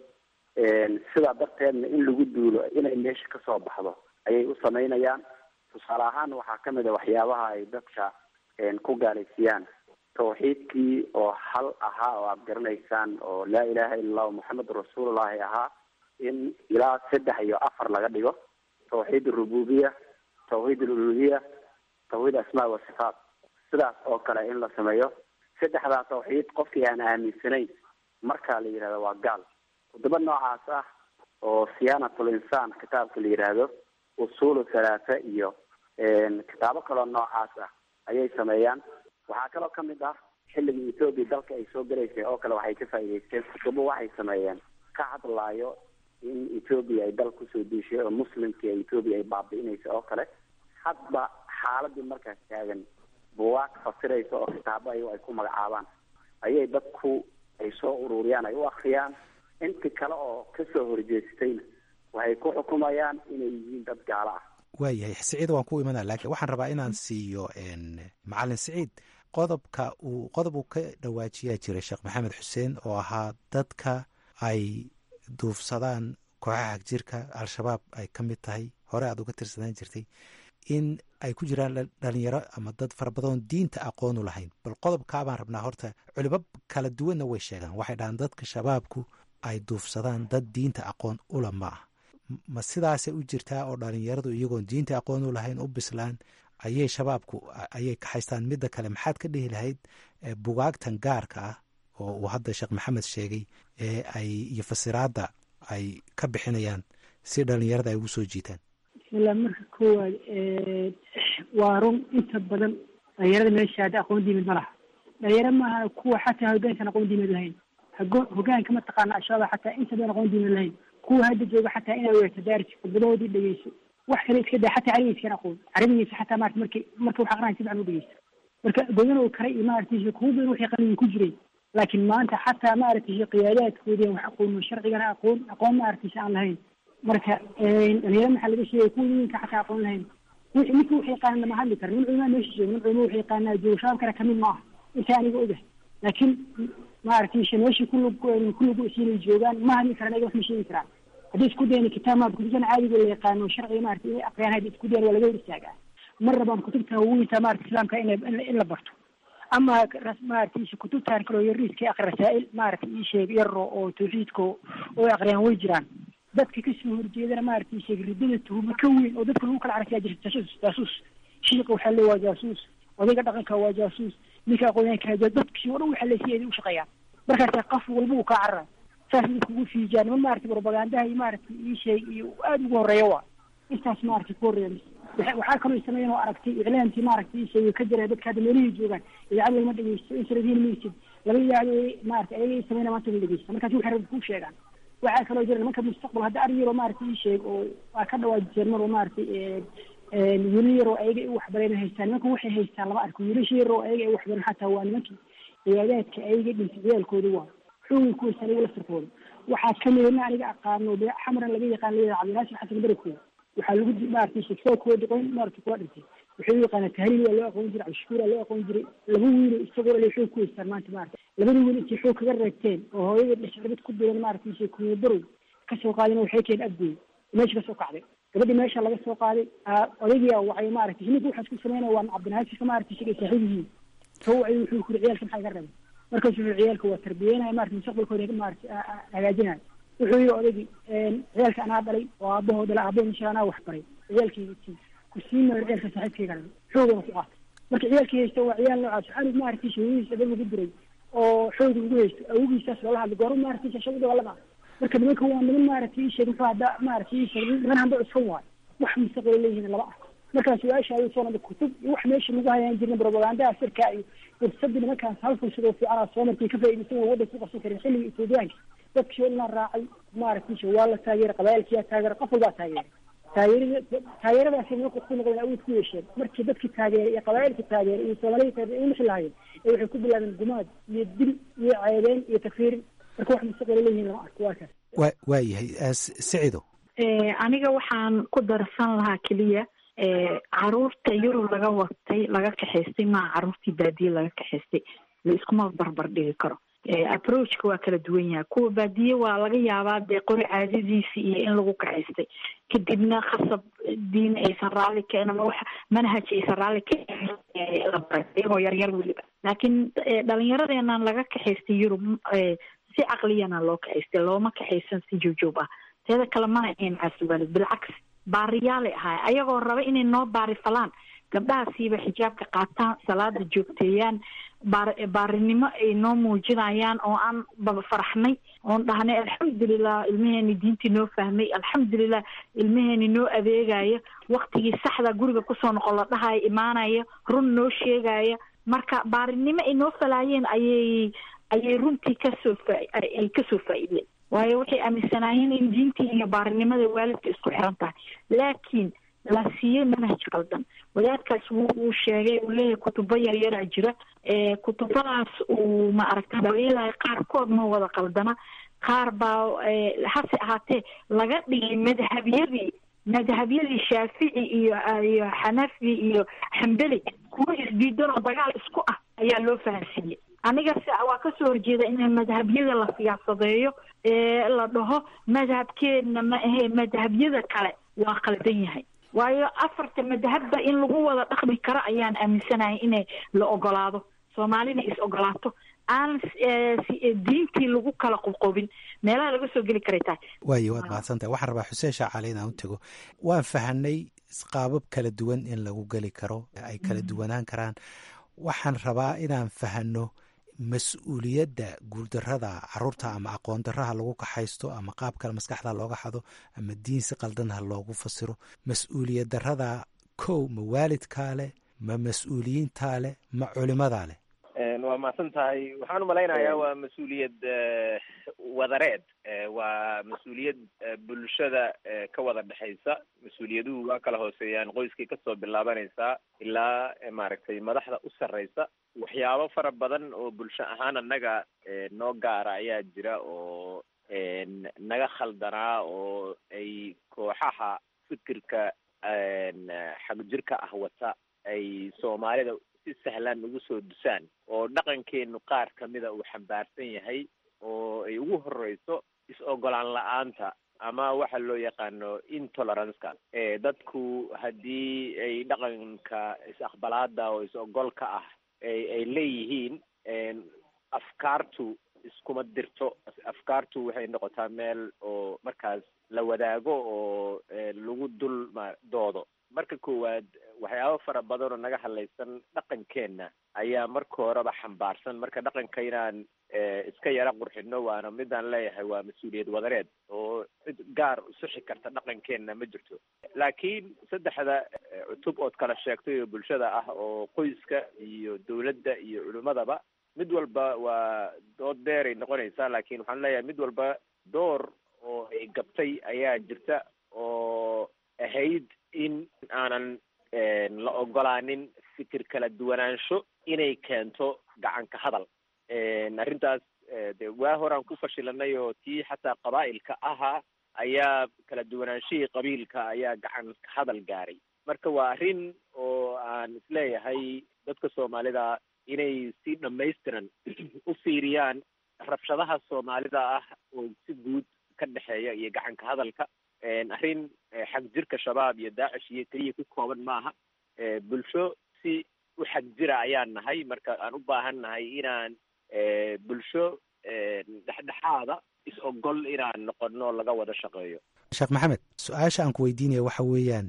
sidaa darteedna in lagu duulo inay meesha kasoo baxdo ayay u samaynayaan tusaale ahaan waxaa kamid a waxyaabaha ay dadka ku gaalaysiiyaan tawxiidkii oo hal ahaa oo aada garanaysaan oo laa ilaha illa allahu moxamedun rasuulullahi ahaa in ilaa saddex iyo afar laga dhigo tawxiid arububiya tawxiid aluluhiya tawxiid asmaa wa sifaat sidaas oo kale in la sameeyo saddexdaa tawxiid qofkii aan aaminsanayn markaa la yidhahdo waa gaal kutubo noocaas ah oo siyaanatul insaan kitaabka la yidhaahdo usuulu halaatha iyo kitaabo kaloo noocaas ah ayay sameeyaan waxaa kaloo kamid ah xilligii ethoobia dalka ay soo galaysay oo kale waxay ka faa'iidaysteen kutubo waxay sameeyeen ka hadlaayo in ethoobia ay dal kusoo duushay oo muslimkii ethoobia ay baabi'inaysa oo kale hadba xaaladii markaas taagan buwaag fasiraysa oo kitaabo ay ay ku magacaabaan ayay dadku ay soo ururiyaan ay u akriyaan inti kale oo kasoo horjeestayna waxay ku xukumayaan inay yihiin dad gaalo ah waayahay siciid waan ku imanaa laakiin waxaan rabaa inaan siiyo macalin siciid qodobka uu qodob uu ka dhawaajiyaa jiray sheekh maxamed xuseen oo ahaa dadka ay duufsadaan kooxaha hagjirka al-shabaab ay ka mid tahay hore aad uga tirsanaan jirtay in ay ku jiraan dhalinyaro ama dad fara badan diinta aqoonu lahayn bal qodobkaa baan rabnaa horta culimo kala duwanna way sheegaan waxay dhahaan dadka shabaabku ay duufsadaan dad diinta aqoon ula ma ah ma sidaasay u jirtaa oo dhalinyaradu iyagoon diinta aqoon u lahayn u bislaan ayay shabaabku ayay kaxaystaan midda kale maxaad ka dhihi lahayd bugaagtan gaarka ah oo uu hadda sheekh maxamed sheegay ee ay iyo fasiraadda ay ka bixinayaan si dhalinyarada ay ugu soo jiitaan bismillah marka koowaad waa run inta badan dhalinyarada meesha hadda aqoon diimid ma laha dhalinyaro maaha kuwa xataa hogaankan aqoon diimid lahayn hogaanka mataqaana ashaaba xataa inta badan aqoon diimid lahayn kuwa hadda jooga xataa inaa weerto daarsi khudbadahoodii dhegeyso wax kale iska daa xataa carabigiiskan aqoon carabigiisa xataa maarata marki marka wax aqrinaya si fican u dhegeysto marka godan oo kale iyo maaragtay kuwa badan waxay qalbiga ku jiray laakiin maanta xataa maaragtay qiyaadaadkoodii wax aqoon sharcigana aqoon aqoon maaragtay aan lahayn marka dhalinyaro maxaa laga sheegay kuwa yinka xataa aqoon lahayn ninka wax yaqaana lama hadli karo nin culmaa meesha jooga nin culmo wax yaqaanaa jooga shabaabkana kamid ma aha inta aniga ogahay laakiin maaragtay meeshii kulug kullugu siinay joogaan ma hadli karaan ayaga wax ma sheegi karaan haddii isku dayna kitaab maad kutubtan caadiga la yaqaano sharciga maarata inay aqriyaan haddi isku dayan waa laga hor istaagaa mar rabaan kutubta weynta maarata islaamka in in la barto ama maarata kutubtan kaloo yariiska aqri rasaa'il maarata ii sheeg yaro oo tawxiidka oo aqriyaan way jiraan dadka kasoo horjeedana maarata ii sheeg ridada tuhuma ka weyn oo dadka lagu kala carasiyaa jirta jaasuus jaasuus shiiqa waxaa le waa jaasuus odayga dhaqanka waa jaasuus ninka aqoonyaanka dadkii oo dhan waxaa leesiya u shaqeeyaan markaasa qof walba uu kaa carara saas dadkugu fiijaan ma maarata propagandaha iyo maarata ii sheeg iyo aada ugu horeeya waa intaas maarata ku horeeya waxaa kaloo sameeyan oo aragtay iclaamkii maarata ii sheeg ka jira dadka hadda meelihii joogaan idaacad lagama dhegeysto insaladiin maysid laga yaabo maarata ayaga sameyna maanta la dhegeysta markaas waxay rabbi ku sheegaan waxaa kaloo jira nimanka mustaqbal hadda ari yaroo maarata ii sheeg oo waa ka dhawaajiseen mar oo maarata wiilal yaroo ayaga ay waxbareen haystaan nimanka waxay haystaan lama arko wiilasha yaroo ayaga ay waxbareen xataa waa nimankii ciyaadaadka ayaga dhintay ciyaalkooda waa xoogay ku haystaan ayaga laftarkooda waxaa kamid ina aniga aqaano de xamran laga yaqaan layada cabdinaasir xasan barakooda waxaa lagu maarata sheksaakooda dhiqoyn maarata kuwa dhintay wuxuu u yaqaana tahliil waa loo aqoon jiray cabdishakuur waa loo aqoon jiray laba wiilo isagoo le xoog ku haystaan maanta maarata labada wiil intay xoog kaga reegteen oo hooyada dhexarbad ku diran maarata ishe kuubarow kasoo qaadina waxay keen abgoy meesha kasoo kacday gabadhii meesha laga soo qaaday odaygiia wacay maarata ninka waxaas ku sameynaya waa cabdinaasirka maarata isaga saaxiib yihiin soo wacay wuxuu kuri ciyaalka maxaa iga rabay markaasu wuxuu ciyaalka waa tarbiyeynaya marata mustaqbalkooda maarata hagaajinaya wuxuu yidhi odaygii ciyaalka anaa dhalay oo aabahoo dhalay aabahoo insha anaa wax baray ciyaalkayga sii ku sii maayo ciyaalka saaxiibkayga dhalay xoogana ku qaatay marka ciyaalkii haysta waa ciyaal noocaas xalig maarata shawadiisa dad lagu diray oo xooga ugu haysto awogiisaas loola hadlay goor maarata shashada dagaalama marka nimanka waa niman maarata ii sheeg muxuu hadda maarata ii sheeg niman hamba cuskan waayo wax mustaqbal leeyihiin lama arko markaa su-aasha ayuu soo nada kutub iyo wax meesha lagu hayaan jirna propagandaha sirka iyo fursadii nimankaas hal fursad oo fiican soo markay ka faa'iidaysan waa waddanka ku qabsan karin xilliga etoobiyaanka dadkii oo dhan raacay maaragtay waa la taageeray qabaayilkiyaa taageeray qof walbaa taageeray taageerada taageeradaasi nimanku ku noqdeen awood ku yeesheen markii dadkii taageeray iyo qabaayilkii taageeray iyo soomaalida taageeray ay wixii lahaayeen ee waxay ku bilaabeen gumaad iyo dil iyo ceebeyn iyo takfiirin marka wax mustaqbal leeyihiin lama arko waa kaas wa waa yahay sicido aniga waxaan ku darsan lahaa keliya caruurta yurub laga watay laga kaxaystay maa caruurtii baadiye laga kaxaystay la iskuma barbar dhigi karo approachka waa kala duwan yahay kuwa baadiye waa laga yaabaa dee qori caadadiisi iyo in lagu kaxaystay kadibna khasab diin aysan raalli ka ama wax manhaj aysan raalli ka la baray iyagoo yaryar weliba laakiin dhalinyaradeenan laga kaxaystay yurub si caqliyana loo kaxaystay looma kaxaysan si joogjoog ah teeda kale mana ahayn caasiwaalid bilcaks baariyaalay ahaay ayagoo raba inay noo baari falaan gabdhahaasiiba xijaabka qaataan salaada joogteeyaan baar baarinimo ay noo muujinayaan oo aan baba faraxnay oon dhahnay alxamdulilah ilmaheeni diintii noo fahmay alxamdulilah ilmaheeni noo adeegaya waktigii saxda guriga kusoo noqon la dhahaya imaanaya run noo sheegaya marka baarinimo ay noo falaayeen ayay ayay runtii kasoo faay kasoo faa-ideen waayo waxay aaminsanaayeen in diintii iyo baarinimada waalidka isku xiran tahay laakiin la siiyey manhaj qaldan wadaadkaas wu uu sheegay uu leeyahay kutubo yaryaraa jira kutubadaas uu ma aragta dhaliilaya qaarkood ma wada qaldana qaar baa hase ahaatee laga dhigay madhabyadii madhabyadii shaafici iyo iyo xanafi iyo xambeli kuwa isdiidan oo dagaal isku ah ayaa loo fahansiiyey aniga se waa kasoo horjeeda in madhabyada la siyaasadeeyo ee la dhaho madhabkeedna ma ahe madhabyada kale waa qaldan yahay waayo afarta madhabba in lagu wada dhaqmi karo ayaan aaminsanahay inay la ogolaado soomaalina is ogolaato aan diintii lagu kala qobqobin meelaha laga soo geli karay tahay waayo waad mahadsantahay waxaan rabaa xuseen shaacali inaan u tego waan fahanay qaabab kala duwan in lagu geli karo ay kala duwanaan karaan waxaan rabaa inaan fahano mas-uuliyadda guurdarada caruurta ama aqoon daraha lagu kaxaysto ama qaab kale maskaxda looga xado ama diin si qaldanha loogu fasiro mas-uuliyad darada kow ma waalidkaa leh ma mas-uuliyiintaa leh ma culimadaa leh waa mahadsan tahay waxaan umalaynayaa waa mas-uuliyad wadareed waa mas-uuliyad bulshada ka wada dhexaysa mas-uuliyaduhu waa kala hooseeyaan qoyskay kasoo bilaabanaysaa ilaa maaragtay madaxda u sarreysa waxyaabo fara badan oo bulsho ahaan annaga noo gaara ayaa jira oo naga khaldanaa oo ay kooxaha fikirka xagjirka ah wata ay soomaalida si sahlan ugu soo dusaan oo dhaqankeenu qaar kamida uu xambaarsan yahay oo ay ugu horeyso is-ogolaan la-aanta ama waxa loo yaqaano intoleranceka dadku haddii ay dhaqanka is-aqbalaada oo is-ogolka ah ay leeyihiin afkaartu iskuma dirto afkaartu waxay noqotaa meel oo markaas la wadaago oo lagu dul ma doodo marka koowaad waxyaabo fara badan oo naga hadlaysan dhaqankeenna ayaa marka horeba xambaarsan marka dhaqanka inaan iska yara qurxino waana midaan leeyahay waa mas-uuliyad wadareed oo cid gaar usixi karta dhaqankeenna ma jirto laakiin saddexda cutub ood kala sheegtay oo bulshada ah oo qoyska iyo dawladda iyo culimadaba mid walba waa dood dheeray noqonaysaa laakiin waxaan leeyahay mid walba door oo ay gabtay ayaa jirta oo ahayd in aanan la ogolaanin fikir kala duwanaansho inay keento gacanka hadal arrintaas de waa horaan ku fashilanay oo tii xataa qabaa'ilka ahaa ayaa kala duwanaanshihii qabiilka ayaa gacanka hadal gaaray marka waa arrin oo aan isleeyahay dadka soomaalida inay si dhamaystiran u fiiriyaan rabshadaha soomaalida ah oo si guud ka dhexeeya iyo gacanka hadalka arrin xag jirka shabaab iyo daacish iyo keliya ku kooban maaha bulsho si u xag jira ayaan nahay marka aan u baahan nahay inaan bulsho dhexdhexaada is-ogol inaan noqono laga wada shaqeeyo sheekh maxamed su-aasha aan ku weydiinaya waxa weeyaan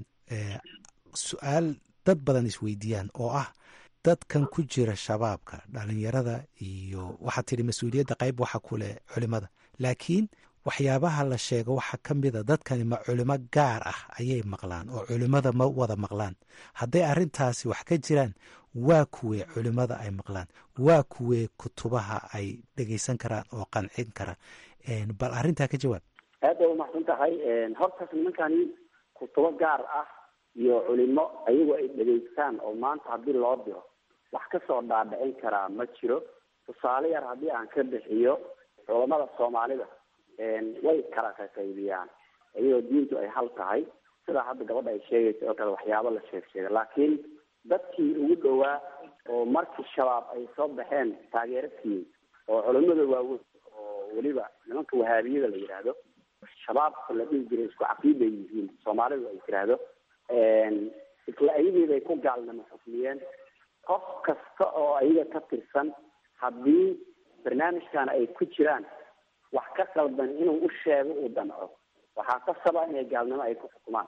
su-aal dad badan isweydiiyaan oo ah dadkan ku jira shabaabka dhalinyarada iyo waxaad tidhi mas-uuliyadda qayb waxa ku leh culimada laakiin waxyaabaha la sheego waxaa ka mida dadkani ma culimo gaar ah ayay maqlaan oo culimada ma wada maqlaan hadday arrintaasi wax ka jiraan waa kuwee culimada ay maqlaan waa kuwee kutubaha ay dhegaysan karaan oo qancin kara bal arrintaa ka jawaab aad bay umahadsan tahay hortaas nimankani kutubo gaar ah iyo culimo ayagu ay dhegaystaan oo maanta haddii loo diro wax kasoo dhaadhicin karaa ma jiro tusaale yar haddii aan ka bixiyo culamada soomaalida way kala qaqaybiyaan iyadoo diintu ay hal tahay sidaa hadda gabadha ay sheegaysa oo kale waxyaabo la sheeg sheega laakiin dadkii ugu dhowaa oo markii shabaab ay soo baxeen taageero siiyey oo culimada waaweyn oo weliba nimanka wahaabiyada la yidhaahdo shabaabka la dhihi jiray isku caqiiday yihiin soomaalidu ay tiraahdo isla ayageeday ku gaalnimo xukmiyeen qof kasta oo ayaga ka tirsan haddii barnaamijkan ay ku jiraan wax ka qaldan inuu u sheego uu danco waxaa ka saba inay gaalnimo ay ku xukumaan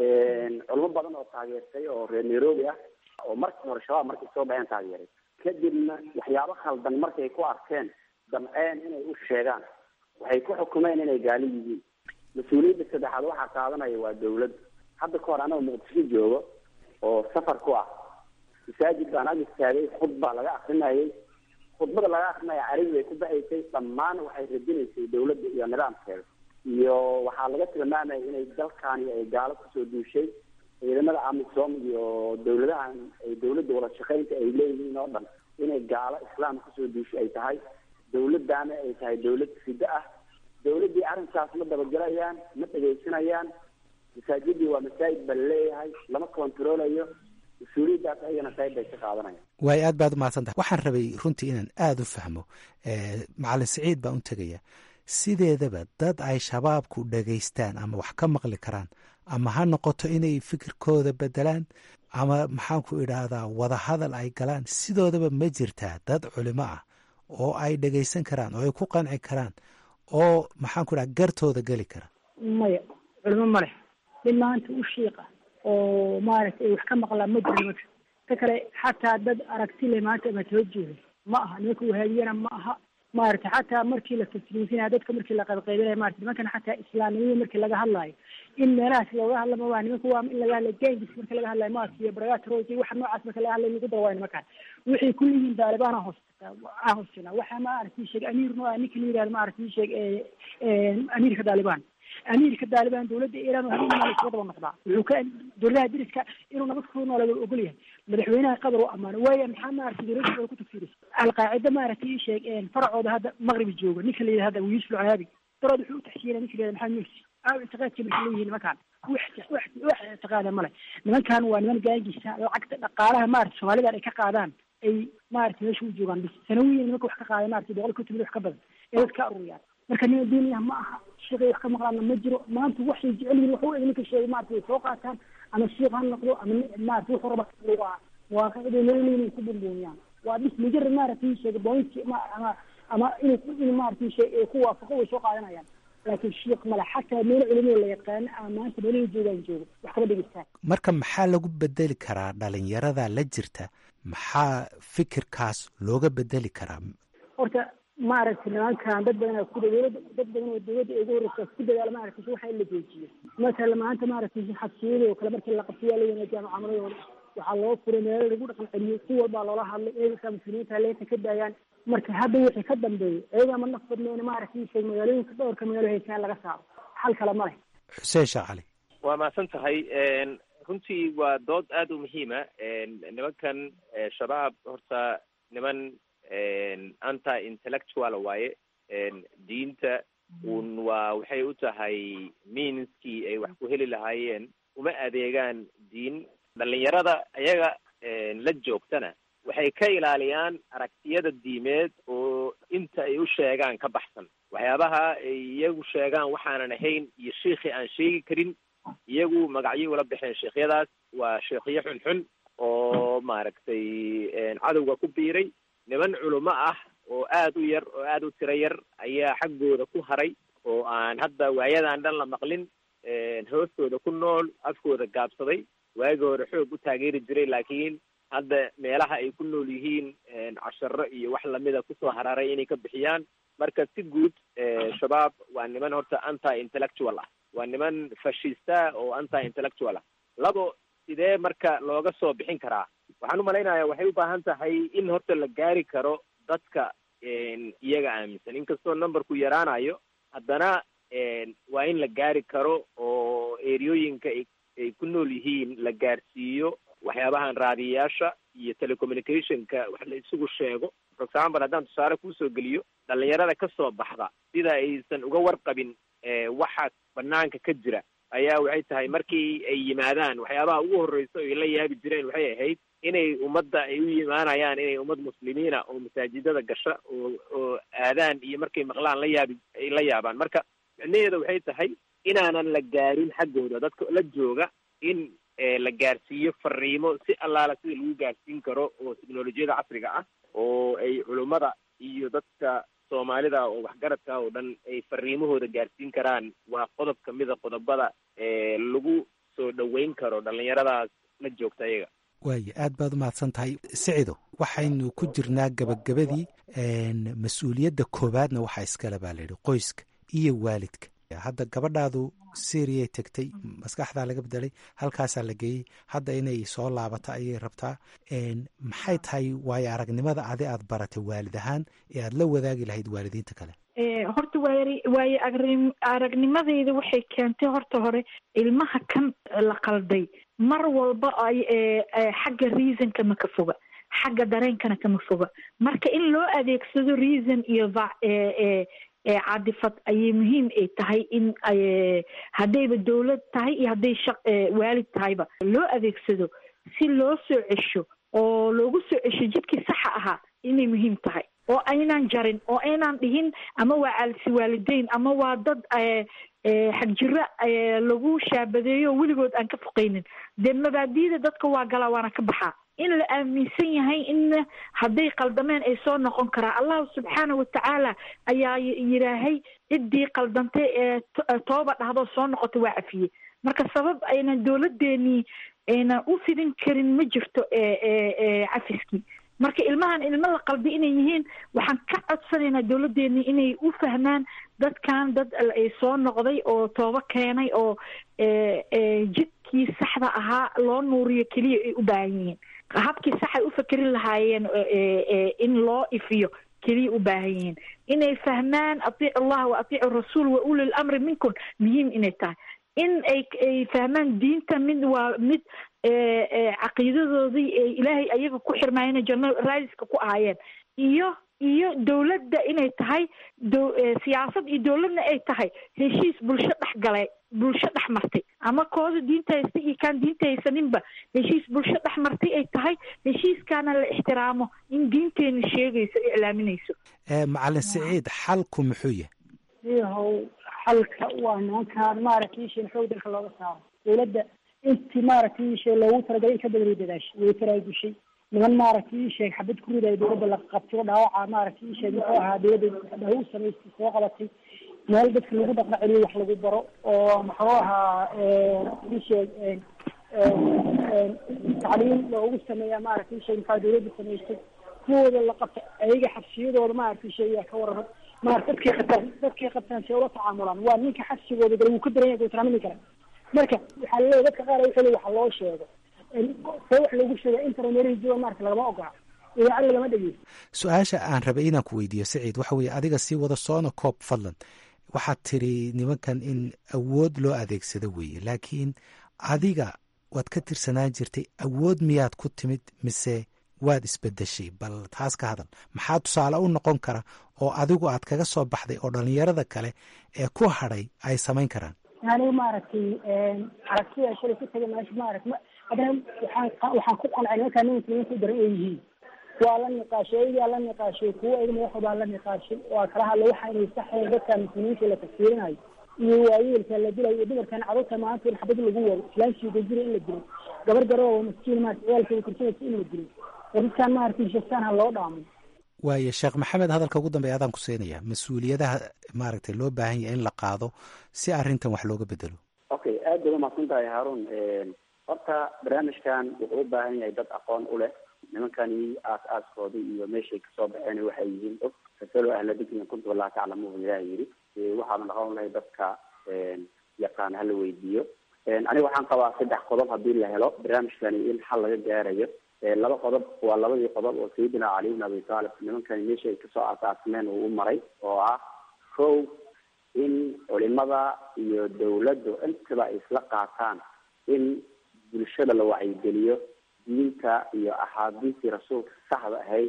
culimo badan oo taageertay oo reer nairobi ah oo markii hore shabaab markay soo baxeen taageeray kadibna waxyaabo khaldan markay ku arkeen damceen inay u sheegaan waxay ku xukumeen inay gaali yihiin mas-uuliyadda saddexaad waxaa qaadanaya waa dawlad hadda ka hor anagoo muqdisho joogo oo safar ku ah masaajid baan ag istaagay khudbaa laga akrinayay khudbada laga akrinaya carabi bay ku baxaysay dhammaan waxay radinaysay dawladda iyo nidaamkeeda iyo waxaa laga tilmaamaya inay dalkani ay gaalo kusoo duushay ciidamada amisom iyo dawladahan ay dawladda wada shaqaynta ay leeyihiin oo dhan inay gaalo islaam kusoo duushay ay tahay dawladdaana ay tahay dawlad fiddo ah dawladdii arrinkaas ma dabagelayaan ma dhegaysanayaan masaajidii waa masaajid baa laleeyahay lama kontaroolayo mas-uuliyaddaas ayagana qayb bay ka qaadanayaan waayo aad baad umahadsan tahay waxaan rabay runtii inaan aada u fahmo macalin siciid baan u tegaya sideedaba dad ay shabaabku dhegaystaan ama wax ka maqli karaan ama ha noqoto inay fikirkooda bedelaan ama maxaanku idhaahdaa wadahadal ay galaan sidoodaba ma jirtaa dad culimo ah oo ay dhegaysan karaan oo ay ku qanci karaan oo maxaanku idhaha gartooda geli kara maya culimo ma leh mid maanta u shiiqa oo maaragtay ay wax ka maqlaan ma jiro nimanka ta kale xataa dad aragti le maanta ama soo jeeda ma aha nimanka wahaabiyana ma aha maaragtay xataa markii la tasriifinaya dadka markii la qaybqaybinaya marata nimankan xataa islaamnimada markii laga hadlaayo in meelahaas looga hadla ma waa nimanka waa in laga hadlay gengis marka laga hadlayo maas iyo baragatroji waxa noocaas marka laga hadlay lagu dawaayo nimankan waxay ku leeyihiin daalibaana hoos aa hoosjina waxa maaragtay sheeg amiir no ninka la yihahdo maaragtay sheeg amiirka daalibaan amiirka daalibaan dawladda iiraan oo habeen maal iskaga daba noqdaa wuxuu ka dowladaha deriska inuu nabad ku noolada ogol yahay madaxweynaha qatar u amaano waaya maxaa maaragtay dowladda ay ku tafsiiraysa alqaacida maaragtay ii sheeg faracooda hadda maqribi jooga ninka la yidhahda yuusuf alcaabi darood wuxuu u taxsiinaya ninka la yihahda maxamed mursi aaw ictiqaadka marka leeyihiin nimankaan wax wax wax ictiqaada male nimankan waa niman gaangisa lacagta dhaqaalaha maaragtay soomaalidan ay ka qaadaan ay maaragtay meesha u joogaan bis sanawiyan nimanka wax ka qaada maaragtay boqol konton wax ka badan ee dad ka aruriyaan marka nima diiniya ma aha shiiqay wax ka maqlaana ma jiro maanta waxay jecel yihin waxu eg ninka sheegay maarata way soo qaataan ama shiiq ha noqdo ama maarata wuxuu raba waa waaqicday nolol inay ku bumbuuniyaan waa bis mujarad maaragtay sheegay bointi ama ama inay in maaragtay shee ku waafaqo way soo qaadanayaan laakiin shiiq male xataa meelo culimada la yaqaano ama maanta meelahay joogaan joogo wax kama dhegeystaan marka maxaa lagu bedeli karaa dhalinyarada la jirta maxaa fikirkaas looga bedeli karaa horta maaragtay nimankan dad badan ku dowlada dad badan oo dowladda ay ugu horeysa ku dadaala maaragtay waxa in la joojiyo masala maanta maaragtay xabsiyada oo kale markii la qabto waa la wanaajiya mucaamaladooda waxaa loo furay meelo lagu dhaqan celiyo si walbaa loola hadlay eegakaa muslimiinta leenta ka daayaan marka hadda wixii ka dambeeyay ayagaa ma naf badneen maaragtay sheeg magaalooyinka dhowrka magaalo haysaan laga saaro xal kale ma leh xuseen sheekh cali waa mahadsan tahay runtii waa dood aada u muhiima nimankan shabaab horta niman anti intellectual waaye diinta un waa waxay u tahay meanskii ay wax ku heli lahaayeen uma adeegaan diin dhalinyarada ayaga la joogtana waxay ka ilaaliyaan aragtiyada diimeed oo inta ay u sheegaan ka baxsan waxyaabaha ay iyagu sheegaan waxaanan ahayn iyo shiikhi aan sheegi karin iyagu magacyo ula baxeen sheikhyadaas waa sheekhyo xunxun oo maaragtay cadowga ku biiray niman culimo ah oo aada u yar oo aada u tiro yar ayaa xaggooda ku haray oo aan hadda waayadan dhan la maqlin hoostooda ku nool afkooda gaabsaday waagi hore xoog u taageeri jiray laakiin hadda meelaha ay ku nool yihiin casharo iyo wax lamida kusoo hararay inay ka bixiyaan marka si guud shabaab waa niman horta anti intellectual ah waa niman fashista oo anti intellectual ah labo sidee marka looga soo bixin karaa waxaan umalaynayaa waxay u baahan tahay in horta la gaari karo dadka iyaga aaminsan inkastoo numberku yaraanayo haddana waa in la gaari karo oo eriyooyinka ay ku nool yihiin la gaarsiiyo waxyaabahan raadiyayaasha iyo telecommunicationka wax la isugu sheego for example haddaan tusaale kuusoo geliyo dhalinyarada kasoo baxda sida aysan uga warqabin waxa banaanka ka jira ayaa waxay tahay markii ay yimaadaan waxyaabaha ugu horreysa ay la yaabi jireen waxay ahayd inay ummadda ay u yimaanayaan inay ummad muslimiina oo masaajidada gasha oo oo aadaan iyo markay maqlaan la yaabi ay la yaabaan marka micnaheeda waxay tahay inaanan la gaarin xaggooda dadka la jooga in la gaarsiiyo fariimo si allaala sida lagu gaarsiin karo oo teknolojiyada casriga ah oo ay culummada iyo dadka soomaalida oo waxgaradka oo dhan ay fariimahooda gaarsiin karaan waa qodob kamida qodobada lagu soo dhoweyn karo dhalinyaradaas la joogta ayaga waaya aad baad u mahadsan tahay sicido waxaynu ku jirnaa gabagabadii mas-uuliyadda koowaadna waxaa iskale baa layidhi qoyska iyo waalidka hadda gabadhaadu syriay tegtay maskaxdaa laga bedelay halkaasaa la geeyey hadda inay soo laabato ayay rabtaa maxay tahay waayo aragnimada adi aad baratay waalid ahaan ee aad la wadaagi lahayd waalidiinta kale horta waay waayo agri aragnimadeyda waxay keentay horta hore ilmaha kan la qalday mar walba ay xagga reasonka ma ka foga xagga dareenkana kama foga marka in loo adeegsado reason iyo cadifad ayay muhiim ay tahay in haddayba dawlad tahay iyo hadday shaq waalid tahayba loo adeegsado si loo soo cesho oo loogu soo cesho jidkii saxa ahaa inay muhiim tahay oo aynaan jarin oo aynaan dhihin ama waa caalisi waalideyn ama waa dad xagjiro lagu shaabadeeyo oo weligood aan ka foqaynin dee mabaadida dadka waa galaa waana ka baxaa in la aaminsan yahay in hadday qaldameen ay soo noqon karaa allahu subxaana watacaala ayaa yidhaahay ciddii qaldantay ee tooba dhahdo soo noqota waa cafiyey marka sabab aynan dowladeenii aynan u fidin karin ma jirto cafiskii marka ilmahan ilmo la qalbi inay yihiin waxaan ka codsanaynaa dowladdeeni inay u fahmaan dadkan dad ay soo noqday oo toobo keenay oo jidkii saxda ahaa loo nuuriyo keliya ay u baahan yihiin habkii saxay u fakerin lahaayeen in loo ifiyo keliya u baahan yihiin inay fahmaan atiicu allah wa atiicu rasuul wa ulil amri minkum muhiim inay tahay in ay ay fahmaan diinta mid waa mid caqiidadoodii ilaahay ayaga ku xirmaayeen janno raadiska ku ahaayeen iyo iyo dowladda inay tahay siyaasad iyo dowladna ay tahay heshiis bulsho dhex galay bulsho dhex martay ama kooda diinta haysta iyo kaan diinta haysaninba heshiis bulsho dhex martay ay tahay heshiiskaana la ixtiraamo in diinteena sheegayso iclaaminayso macalin siciid xalku muxuu yahay iyahow xalka waa nimankaan maaragtay isheen xoog dalka looga saaro dowladda intii maaragtay ishee loogu talagalay in ka badan way dadaashay way taraagushay niman maaragtay isheeg xabad ku ridayo dowladda la qabtay oo dhaawaca maaragtay isheeg muxuu ahaa dowladda dhaw samaystay soo qabatay meel dadka lagu dhaqna celiyo wax lagu baro oo muxuu ahaa isheeg tacliim loogu sameeya maaragtay isheeg maxaa dowladda samaystay kuwooda la qabta ayaga xabsiyadooda maaragtay isheeg yaa ka warrama maarata dadkay qabtaan dadkay qabtaan si ula tacaamulaan waa ninka xabsigooda gala wuu ka daran yahay guutraamini kara marka waxaa laleeyahy dadka qaar wuxuu waxa loo sheego see wax loogu sheega internet jooga maarata lagama ogola idaacad lagama dhegeysto su-aasha aan rabay inaan ku weydiiyo siciid waxa weeye adiga sii wada soona koob fadlan waxaad tiri nimankan in awood loo adeegsado weeye laakiin adiga waad ka tirsanaan jirtay awood miyaad ku timid mise waad isbedeshay bal taas ka hadal maxaa tusaale u noqon kara oo adigu aad kaga soo baxday oo dhalinyarada kale ee ku hadhay ay samayn karaan aniga maaragtay aragtida shalay ku tagay meesha maarata haddana waxaan waxaan ku qancay nimankaa nin muslimiinta u daran ay yihiin waa la niqaashay ayagaa la niqaashay kuwa ayaga madaxda baa la niqaashay waa kala hadla waxa inay saxayn dadka muslimiinta la tafsiirinayo iyo waayeelka la dilayo iyo dumarkan carruurta maanta in xabad lagu wado islaamsiga jira in la dilo gabar garoo maskiin maarata ciyaalkeeda korsanaysa in la dilo dadkan maaragtay shastaan ha loo dhaamo waayo sheekh maxamed hadalka ugu dambeya adaan ku siinaya mas-uuliyadaha maaragtay loo baahan yahay in la qaado si arrintan wax looga bedelo okay aad baad umaqsan tahay haarun horta barnaamijkan wuxuu u baahan yahay dad aqoon u leh nimankani aas aaskoodii iyo meeshay kasoo baxeen waxay yihiin og fasalo ahla dikrin kuntu wallah taclamuhu ilaah yidhi waxaana dhaqan lahay dadka yaqaan hala weydiiyo aniga waxaan qabaa saddex qodob hadii la helo barnaamijkani in xal laga gaarayo laba qodob waa labadii qodob oo sayidina cali bn abi taalib nimankani meesha ay kasoo asaasmeen uu u maray oo ah kow in culimada iyo dawladdu intaba ay isla qaataan in bulshada la wacyigeliyo diinta iyo axaadiistii rasuulka saxda ahayd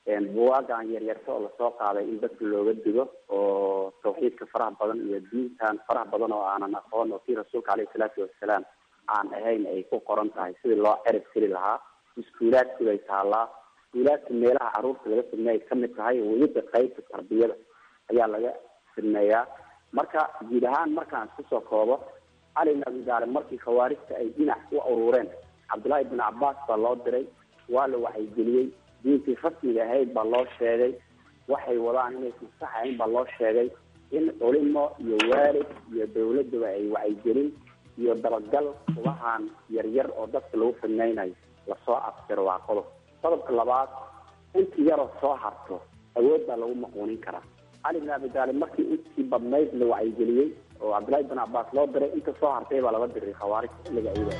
buwaagan yaryarta oo lasoo qaaday in dadka looga digo oo tawxiidka faraha badan iyo diintan faraha badan oo aanan aqoon oo kii rasuulka caleyhi salaatu wasalaam aan ahayn ay ku qoran tahay sidii loo cerib tiri lahaa iskuulaadkii bay taallaa iskuulaadka meelaha caruurta laga sameeyay kamid tahay weliba qaybta tarbiyada ayaa laga sameeyaa marka guud ahaan markaan isku soo koobo cali bin abi taalib markii khawaarijta ay dhinac u urureen cabdullaahi bin cabaas baa loo diray waa la wacyigeliyey diintii rasmiga ahayd baa loo sheegay waxay wadaan inaysan sax ahayn baa loo sheegay in culimo iyo waalid iyo dawladaba ay wacyigelin iyo dabagal kubahan yaryar oo dadka lagu fidnaynayo lasoo afjiro waa qodob qodobka labaad intii yaroo soo harto awood baa lagu maquunin karaa cali bin abi taalib markii intii badnayd la wacyigeliyey oo cabdullaahi bin cabaas loo diray inta soo hartay baa laga diray khawaarijta xilliga ayada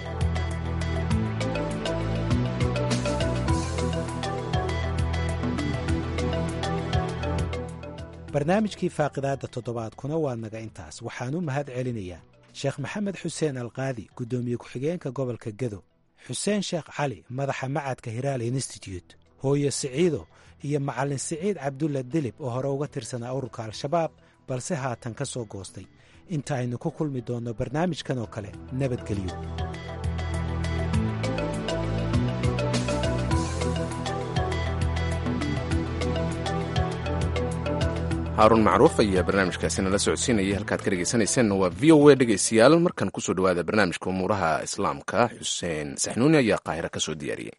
barnaamijkii faaqidaadda toddobaadkuna waa naga intaas waxaan u mahad celinayaa sheekh maxamed xuseen alqaadi guddoomiye ku-xigeenka gobolka gedo xuseen sheekh cali madaxa macadka hiraal institute hooyo siciido iyo macallin siciid cabdulla dilib oo hore uga tirsanaa ururka al-shabaab balse haatan ka soo goostay inta aynu ku kulmi doonno barnaamijkan oo kale nabadgelyo haaruun macruuf ayaa barnaamijkaasina la socodsiinayay halkaad ka dhegeysanayseena waa v o a dhegeystayaal markan kusoo dhowaada barnaamijka umuuraha islaamka xuseen saxnuuni ayaa qaahira ka soo diyaariyey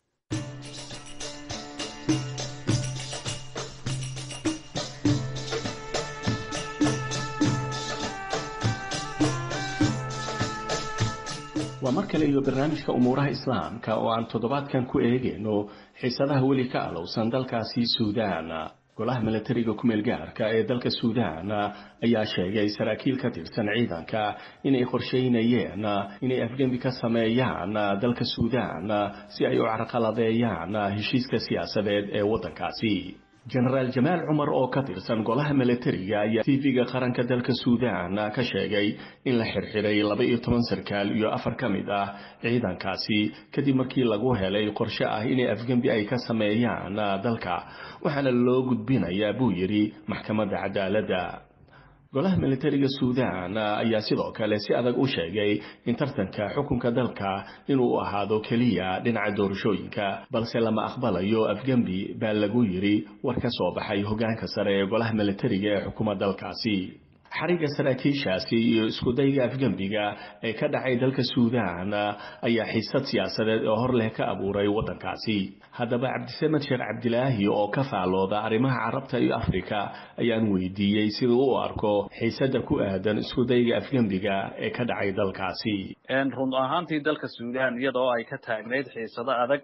waa mar kale iyo barnaamijka umuuraha islaamka oo aan toddobaadkan ku eegayno xiisadaha weli ka alowsan dalkaasi suudaan golaha milatariga ku-meel gaarka ee dalka suudaan ayaa sheegay saraakiil ka tirsan ciidanka inay qorsheynayeen inay afgembi ka sameeyaan dalka suudaan si ay u carqaladeeyaan heshiiska siyaasadeed ee waddankaasi jenaraal jamaal cumar oo ka tirsan golaha milatariga ayaa tv-ga qaranka dalka suudaan ka sheegay in la xirxiray laba iyo toban sarkaal iyo afar ka mid ah ciidankaasi kadib markii lagu helay qorshe ah inay afgembi ay ka sameeyaan dalka waxaana loo gudbinayaa buu yidhi maxkamadda cadaaladda golaha milatariga suudaan ayaa sidoo kale si adag u sheegay in tartanka xukunka dalka inuu ahaado keliya dhinaca doorashooyinka balse lama aqbalayo afgembi baa lagu yidhi war ka soo baxay hoggaanka sare ee golaha milatariga ee xukuma dalkaasi xariga saraakiishaasi iyo iskudayga afgembiga ee ka dhacay dalka suudaan ayaa xiisad siyaasadeed oo hor leh ka abuuray waddankaasi haddaba cabdisamed sheekh cabdilaahi oo ka faalooda arrimaha carabta iyo afrika ayaan weydiiyey siduu u arko xiisadda ku aadan iskudayga afgembiga ee ka dhacay dalkaasi run ahaantii dalka suudaan iyadoo ay ka taagnayd xiisado adag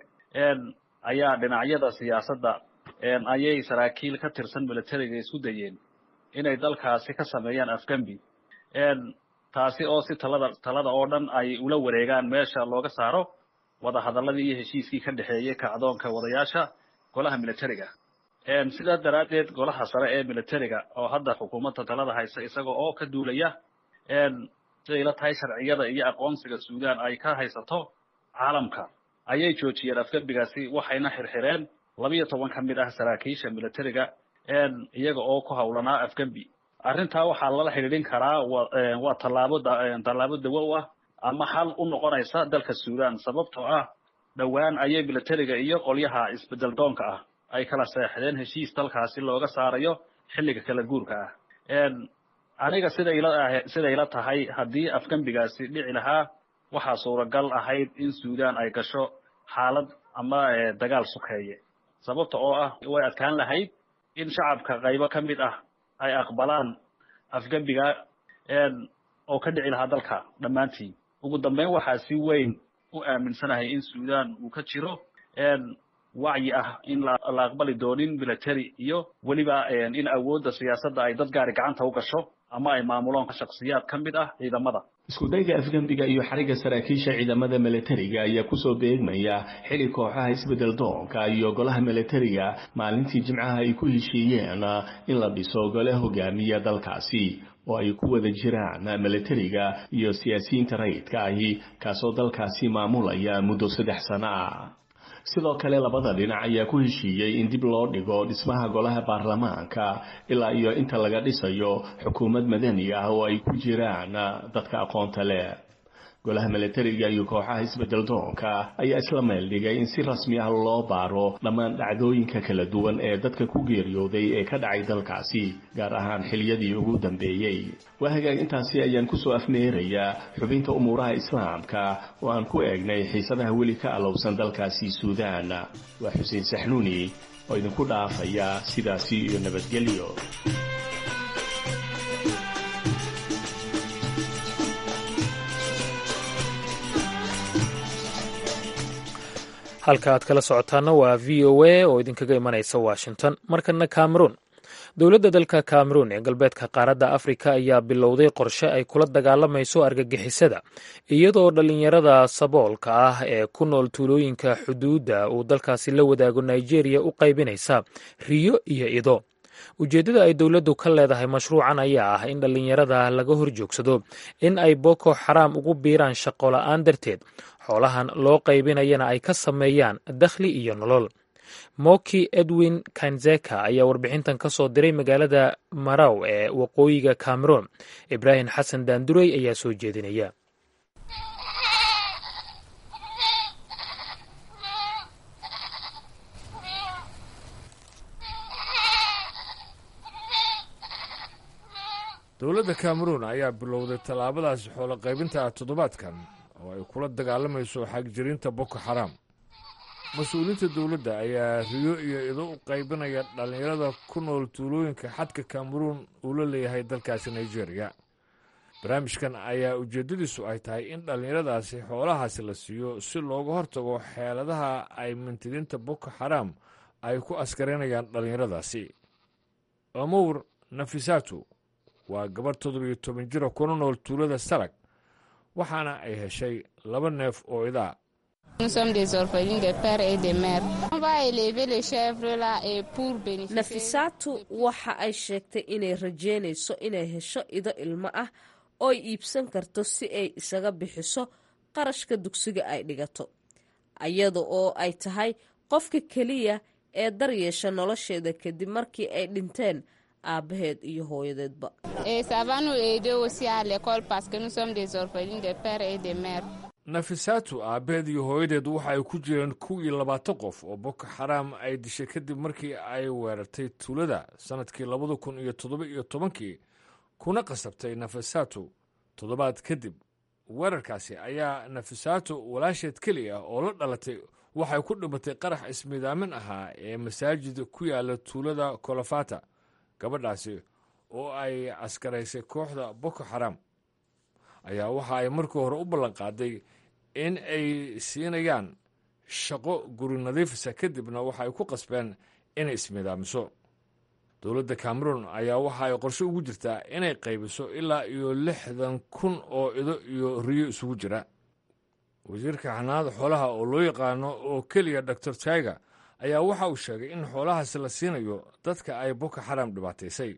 ayaa dhinacyada siyaasadda ayay saraakiil ka tirsan milatariga isku dayeen inay dalkaasi ka sameeyaan afgembi taasi oo si talada talada oo dhan ay ula wareegaan meesha looga saaro wadahadaladii iyo heshiiskii ka dhexeeyey kacdoonka wadayaasha golaha militariga sidaas daraaddeed golaha sare ee militariga oo hadda xukuumadda talada haysa isaga oo ka duulaya siday la tahay sharciyada iyo aqoonsiga suudaan ay ka haysato caalamka ayay joojiyeen afgembigaasi waxayna xirxireen labiyo toban ka mid ah saraakiisha militariga iyaga oo ku hawlanaa afgembi arrintaa waxaa lala xidhiidhin karaa waa tallaabo tallaabo dawo u ah ama xal u noqonaysa dalka suudaan sababtoo ah dhowaan ayay militariga iyo qolyaha isbedel doonka ah ay kala seexdeen heshiis dalkaasi looga saarayo xilliga kala guurka ah aniga siday la siday la tahay haddii afgembigaasi dhici lahaa waxaa suuragal ahayd in suudaan ay gasho xaalad ama dagaal sukeeye sababta oo ah way adkaan lahayd in shacabka qaybo ka mid ah ay aqbalaan afgembiga oo ka dhici lahaa dalka dhammaantiin ugu dambeyn waxaa si weyn u aaminsanahay in suudaan uu ka jiro wacyi ah in la aqbali doonin military iyo weliba in awoodda siyaasadda ay dad gaari gacanta u gasho ama ay maamuloon shaksiyaad ka mid ah ciidamada iskudayga afgembiga iyo xariga saraakiisha ciidamada milatariga ayaa kusoo beegmaya xili kooxaha isbedel doonka iyo golaha milatariga maalintii jimcaha ay ku heshiiyeen in la dhiso gole hogaamiya dalkaasi oo ay ku wada jiraan milatariga iyo siyaasiyiinta rayidka ahi kaasoo dalkaasi maamulaya muddo saddex sano ah sidoo kale labada dhinac ayaa ku heshiiyey in dib loo dhigo dhismaha golaha baarlamaanka ilaa iyo inta laga dhisayo xukuumad madani ah oo ay ku jiraan dadka aqoonta leh golaha milatariga iyo kooxaha isbedel doonka ayaa isla meel dhigay in si rasmi ah loo baaro dhammaan dhacdooyinka kala duwan ee dadka ku geeriyooday ee ka dhacay dalkaasi gaar ahaan xiliyadii ugu dambeeyey waa hagaag intaasi ayaan kusoo afmeerayaa xubinta umuuraha islaamka oo aan ku eegnay xiisadaha weli ka alowsan dalkaasi suudaan waa xuseen saxnuuni oo idinku dhaafaya sidaasi iyo nabadgelyo halka aad kala socotaana waa v o a oo idinkaga imanaysa washington markana cameroon dowladda dalka cameroon ee galbeedka qaaradda afrika ayaa bilowday qorshe ay kula dagaalamayso argagixisada iyadoo dhallinyarada saboolka ah ee ku nool tuulooyinka xuduudda uu dalkaasi la wadaago nigeria u qaybinaysa riyo iyo ido ujeeddada ay dowladdu ka leedahay mashruucan ayaa ah in dhallinyarada laga horjoogsado in ay boko xaraam ugu biiraan shaqo la'aan darteed xoolahan loo qaybinayana ay ka sameeyaan dakhli iyo nolol moki edwin kanzeka ayaa warbixintan ka soo diray magaalada maraw ee waqooyiga cameroon ibraahim xasan daandurey ayaa soo jeedinaya dowladda cameroon ayaa bilowday tallaabadaasi xoolo qaybinta toddobaadkan oo ay kula dagaalamayso xagjirinta boko xaraam mas-uuliyiinta dowladda ayaa riyo iyo ido u qaybinaya dhallinyarada ku nool tuulooyinka xadka cameroon uu la leeyahay dalkaasi nigeria barnaamijkan ayaa ujeeddadiisu ay tahay in dhallinyaradaasi xoolahaasi la siiyo si looga hortago xeeladaha ay mintidiinta boko xaraam ay ku askarinayaan dhallinyaradaasi amowr nafisatu waa gabarh toddobiyo toban jira kuna nool tuulada sarag waxaana ay heshay laba neef oo idaa nafisaatu waxa ay sheegtay inay rajeynayso inay hesho ido ilmo ah oo ay iibsan karto si ay isaga bixiso qarashka dugsiga ay dhigato iyada oo ay tahay qofka keliya ee daryeesha nolosheeda kadib markii ay dhinteen aabaheed iyo hooyadeedba nafisaatu aabbaheed iyo hooyadeed waxa ay ku jireen kow iyo labaatan qof oo boko xaraam ay dishay kadib markii ay weerartay tuulada sannadkii labada kun iyo toddoba iyo tobankii kuna qasabtay nafisaatu toddobaad kadib weerarkaasi ayaa nafisaatu walaasheed keliya oo la dhalatay waxay ku dhimatay qarax ismidaamin ahaa ee masaajid ku yaala tuulada kolofata gabadhaasi oo ay askaraysay kooxda boko xaraam ayaa waxa ay markii hore u ballanqaaday in ay siinayaan shaqo guri nadiifisa kadibna waxa ay ku qasbeen inay ismidaamiso dowladda cameroon ayaa waxa ay qorshe ugu jirtaa inay qaybiso ilaa iyo lixdan kun oo ido iyo riyo isugu jira wasiirka xanaanada xoolaha oo loo yaqaano oo keliya doctor tiger ayaa waxa uu sheegay in xoolahaasi la siinayo dadka ay boko xaram dhibaataysay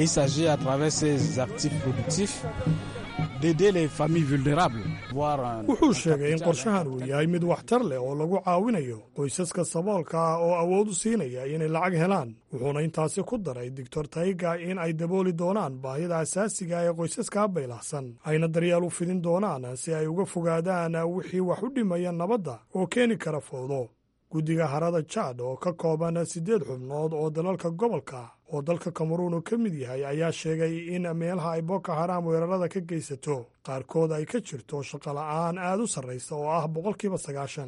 wuxuu sheegay in qorshahan uu yahay mid waxtar leh oo lagu caawinayo qoysaska saboolka ah oo awood u siinaya inay lacag helaan wuxuuna intaasi ku daray doctor taiga in ay dabooli doonaan baahida asaasiga ee qoysaska baylahsan ayna daryeel u fidin doonaan si ay uga fogaadaan wixii wax u dhimaya nabadda oo keeni kara fowdo guddiga harada jaad oo ka kooban siddeed xubnood oo dalalka gobolka oo dalka kameruun uu ka mid yahay ayaa sheegay in meelaha ay boko xaraam weerarada ka geysato qaarkood ay ka jirto shaqola'aan aad u sarraysa oo ah boqolkiiba sagaashan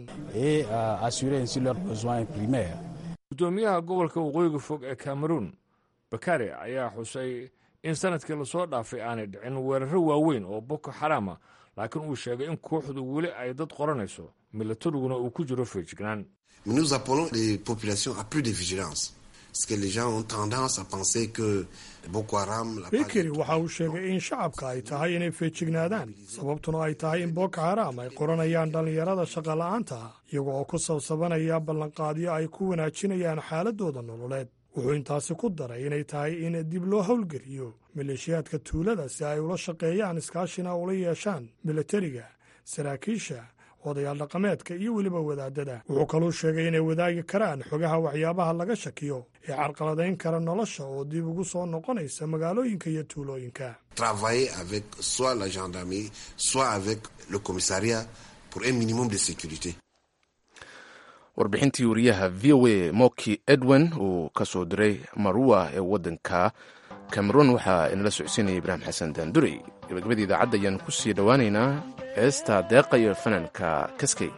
guddoomiyaha gobolka waqooyiga fog ee cameruun bakari ayaa xusay in sanadkii lasoo dhaafay aanay dhicin weeraro waaweyn oo boko xaraama laakiin uu sheegay in kooxdu weli ay dad qoranayso milatariguna uu ku jiro feejignaan Mais nous appelons les populations à plus de vigilance. Parce que les gens ont tendance à penser que Boko Haram... bikeri waxa uu sheegay in shacabka ay tahay inay feejignaadaan sababtuna ay tahay in boko haram ay qoranayaan dhallinyarada shaqola'aanta iyaga oo ku sabsabanaya ballanqaadyo ay ku wanaajinayaan xaaladooda nololeed wuxuu intaasi ku daray inay tahay in dib loo howlgeliyo maleeshiyaadka tuulada si ay ula shaqeeyaan iskaashina ula yeeshaan milatariga saraakiisha odayaal dhaqameedka iyo weliba wadaadada wuxuu kaluu sheegay inay wadaagi karaan xogaha waxyaabaha laga shakiyo ee carqaladayn kara nolosha oo dib ugu soo noqonaysa magaalooyinka iyo tuulooyinka travailler avec soit la gendarmerie soit avec le commissariat pour un minimum de sécurité warbixintii wariyaha v o a moki edwin uu ka soo diray marua ee waddanka cameroon waxaa inala socodsiinaya ibraahim xasan daandurey gabagabada idaacadda ayaan ku sii dhowaaneynaa heesta deeqa iyo fanaanka kaskey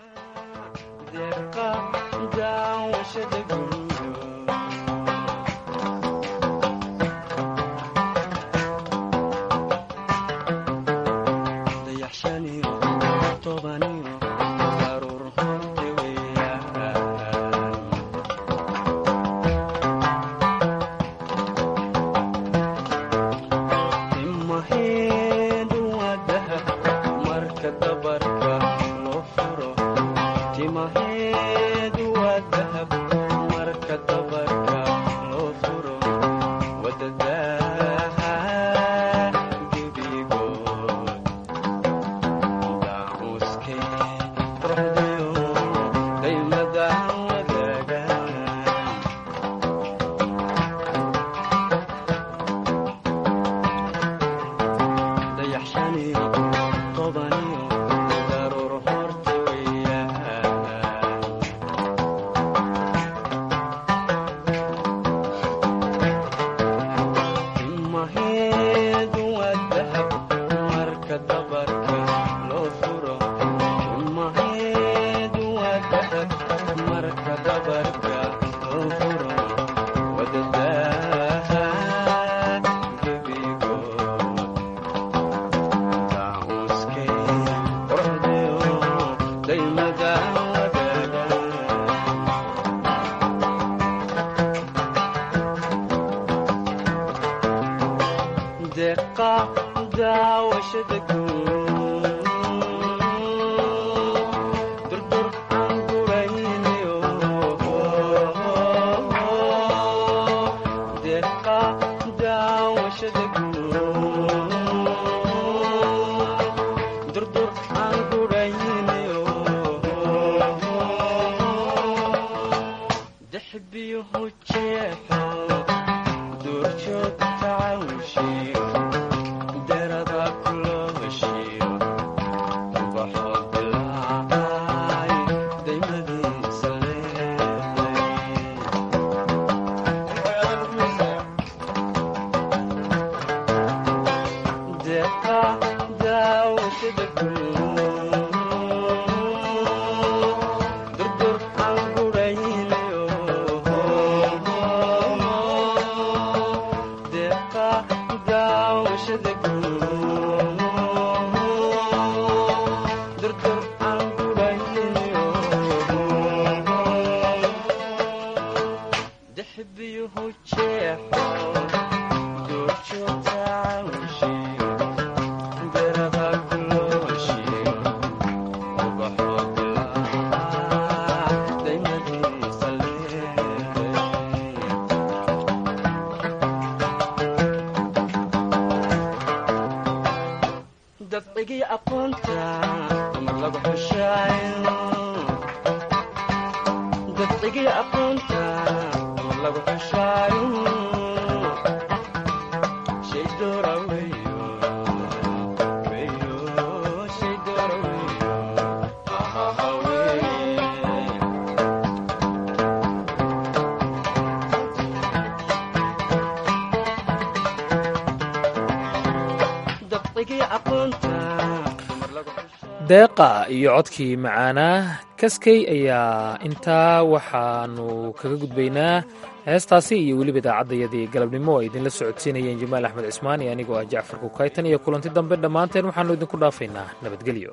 deeqa iyo codkii macaanaa kaskey ayaa intaa waxaanu kaga gudbaynaa heestaasi iyo weliba idaacaddayadii galabnimo ay idinla socodsiinayeen jamaal axmed cismaan iyo anigoo ah jacfar kukaytan iyo kulanti dambe dhammaanteen waxaannu idinku dhaafaynaa nabadgelyo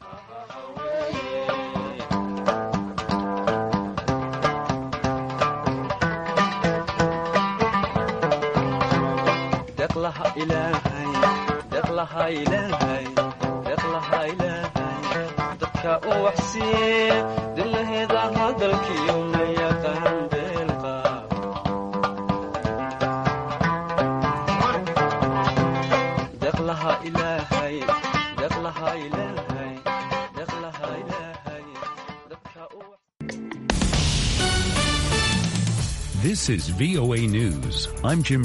dilaheeda hadalkiyo ma yaqaan beelqaab deqlaha ilaahay deqlaha ilaahay deqlaha ilaahay This is VOA News. I'm Jim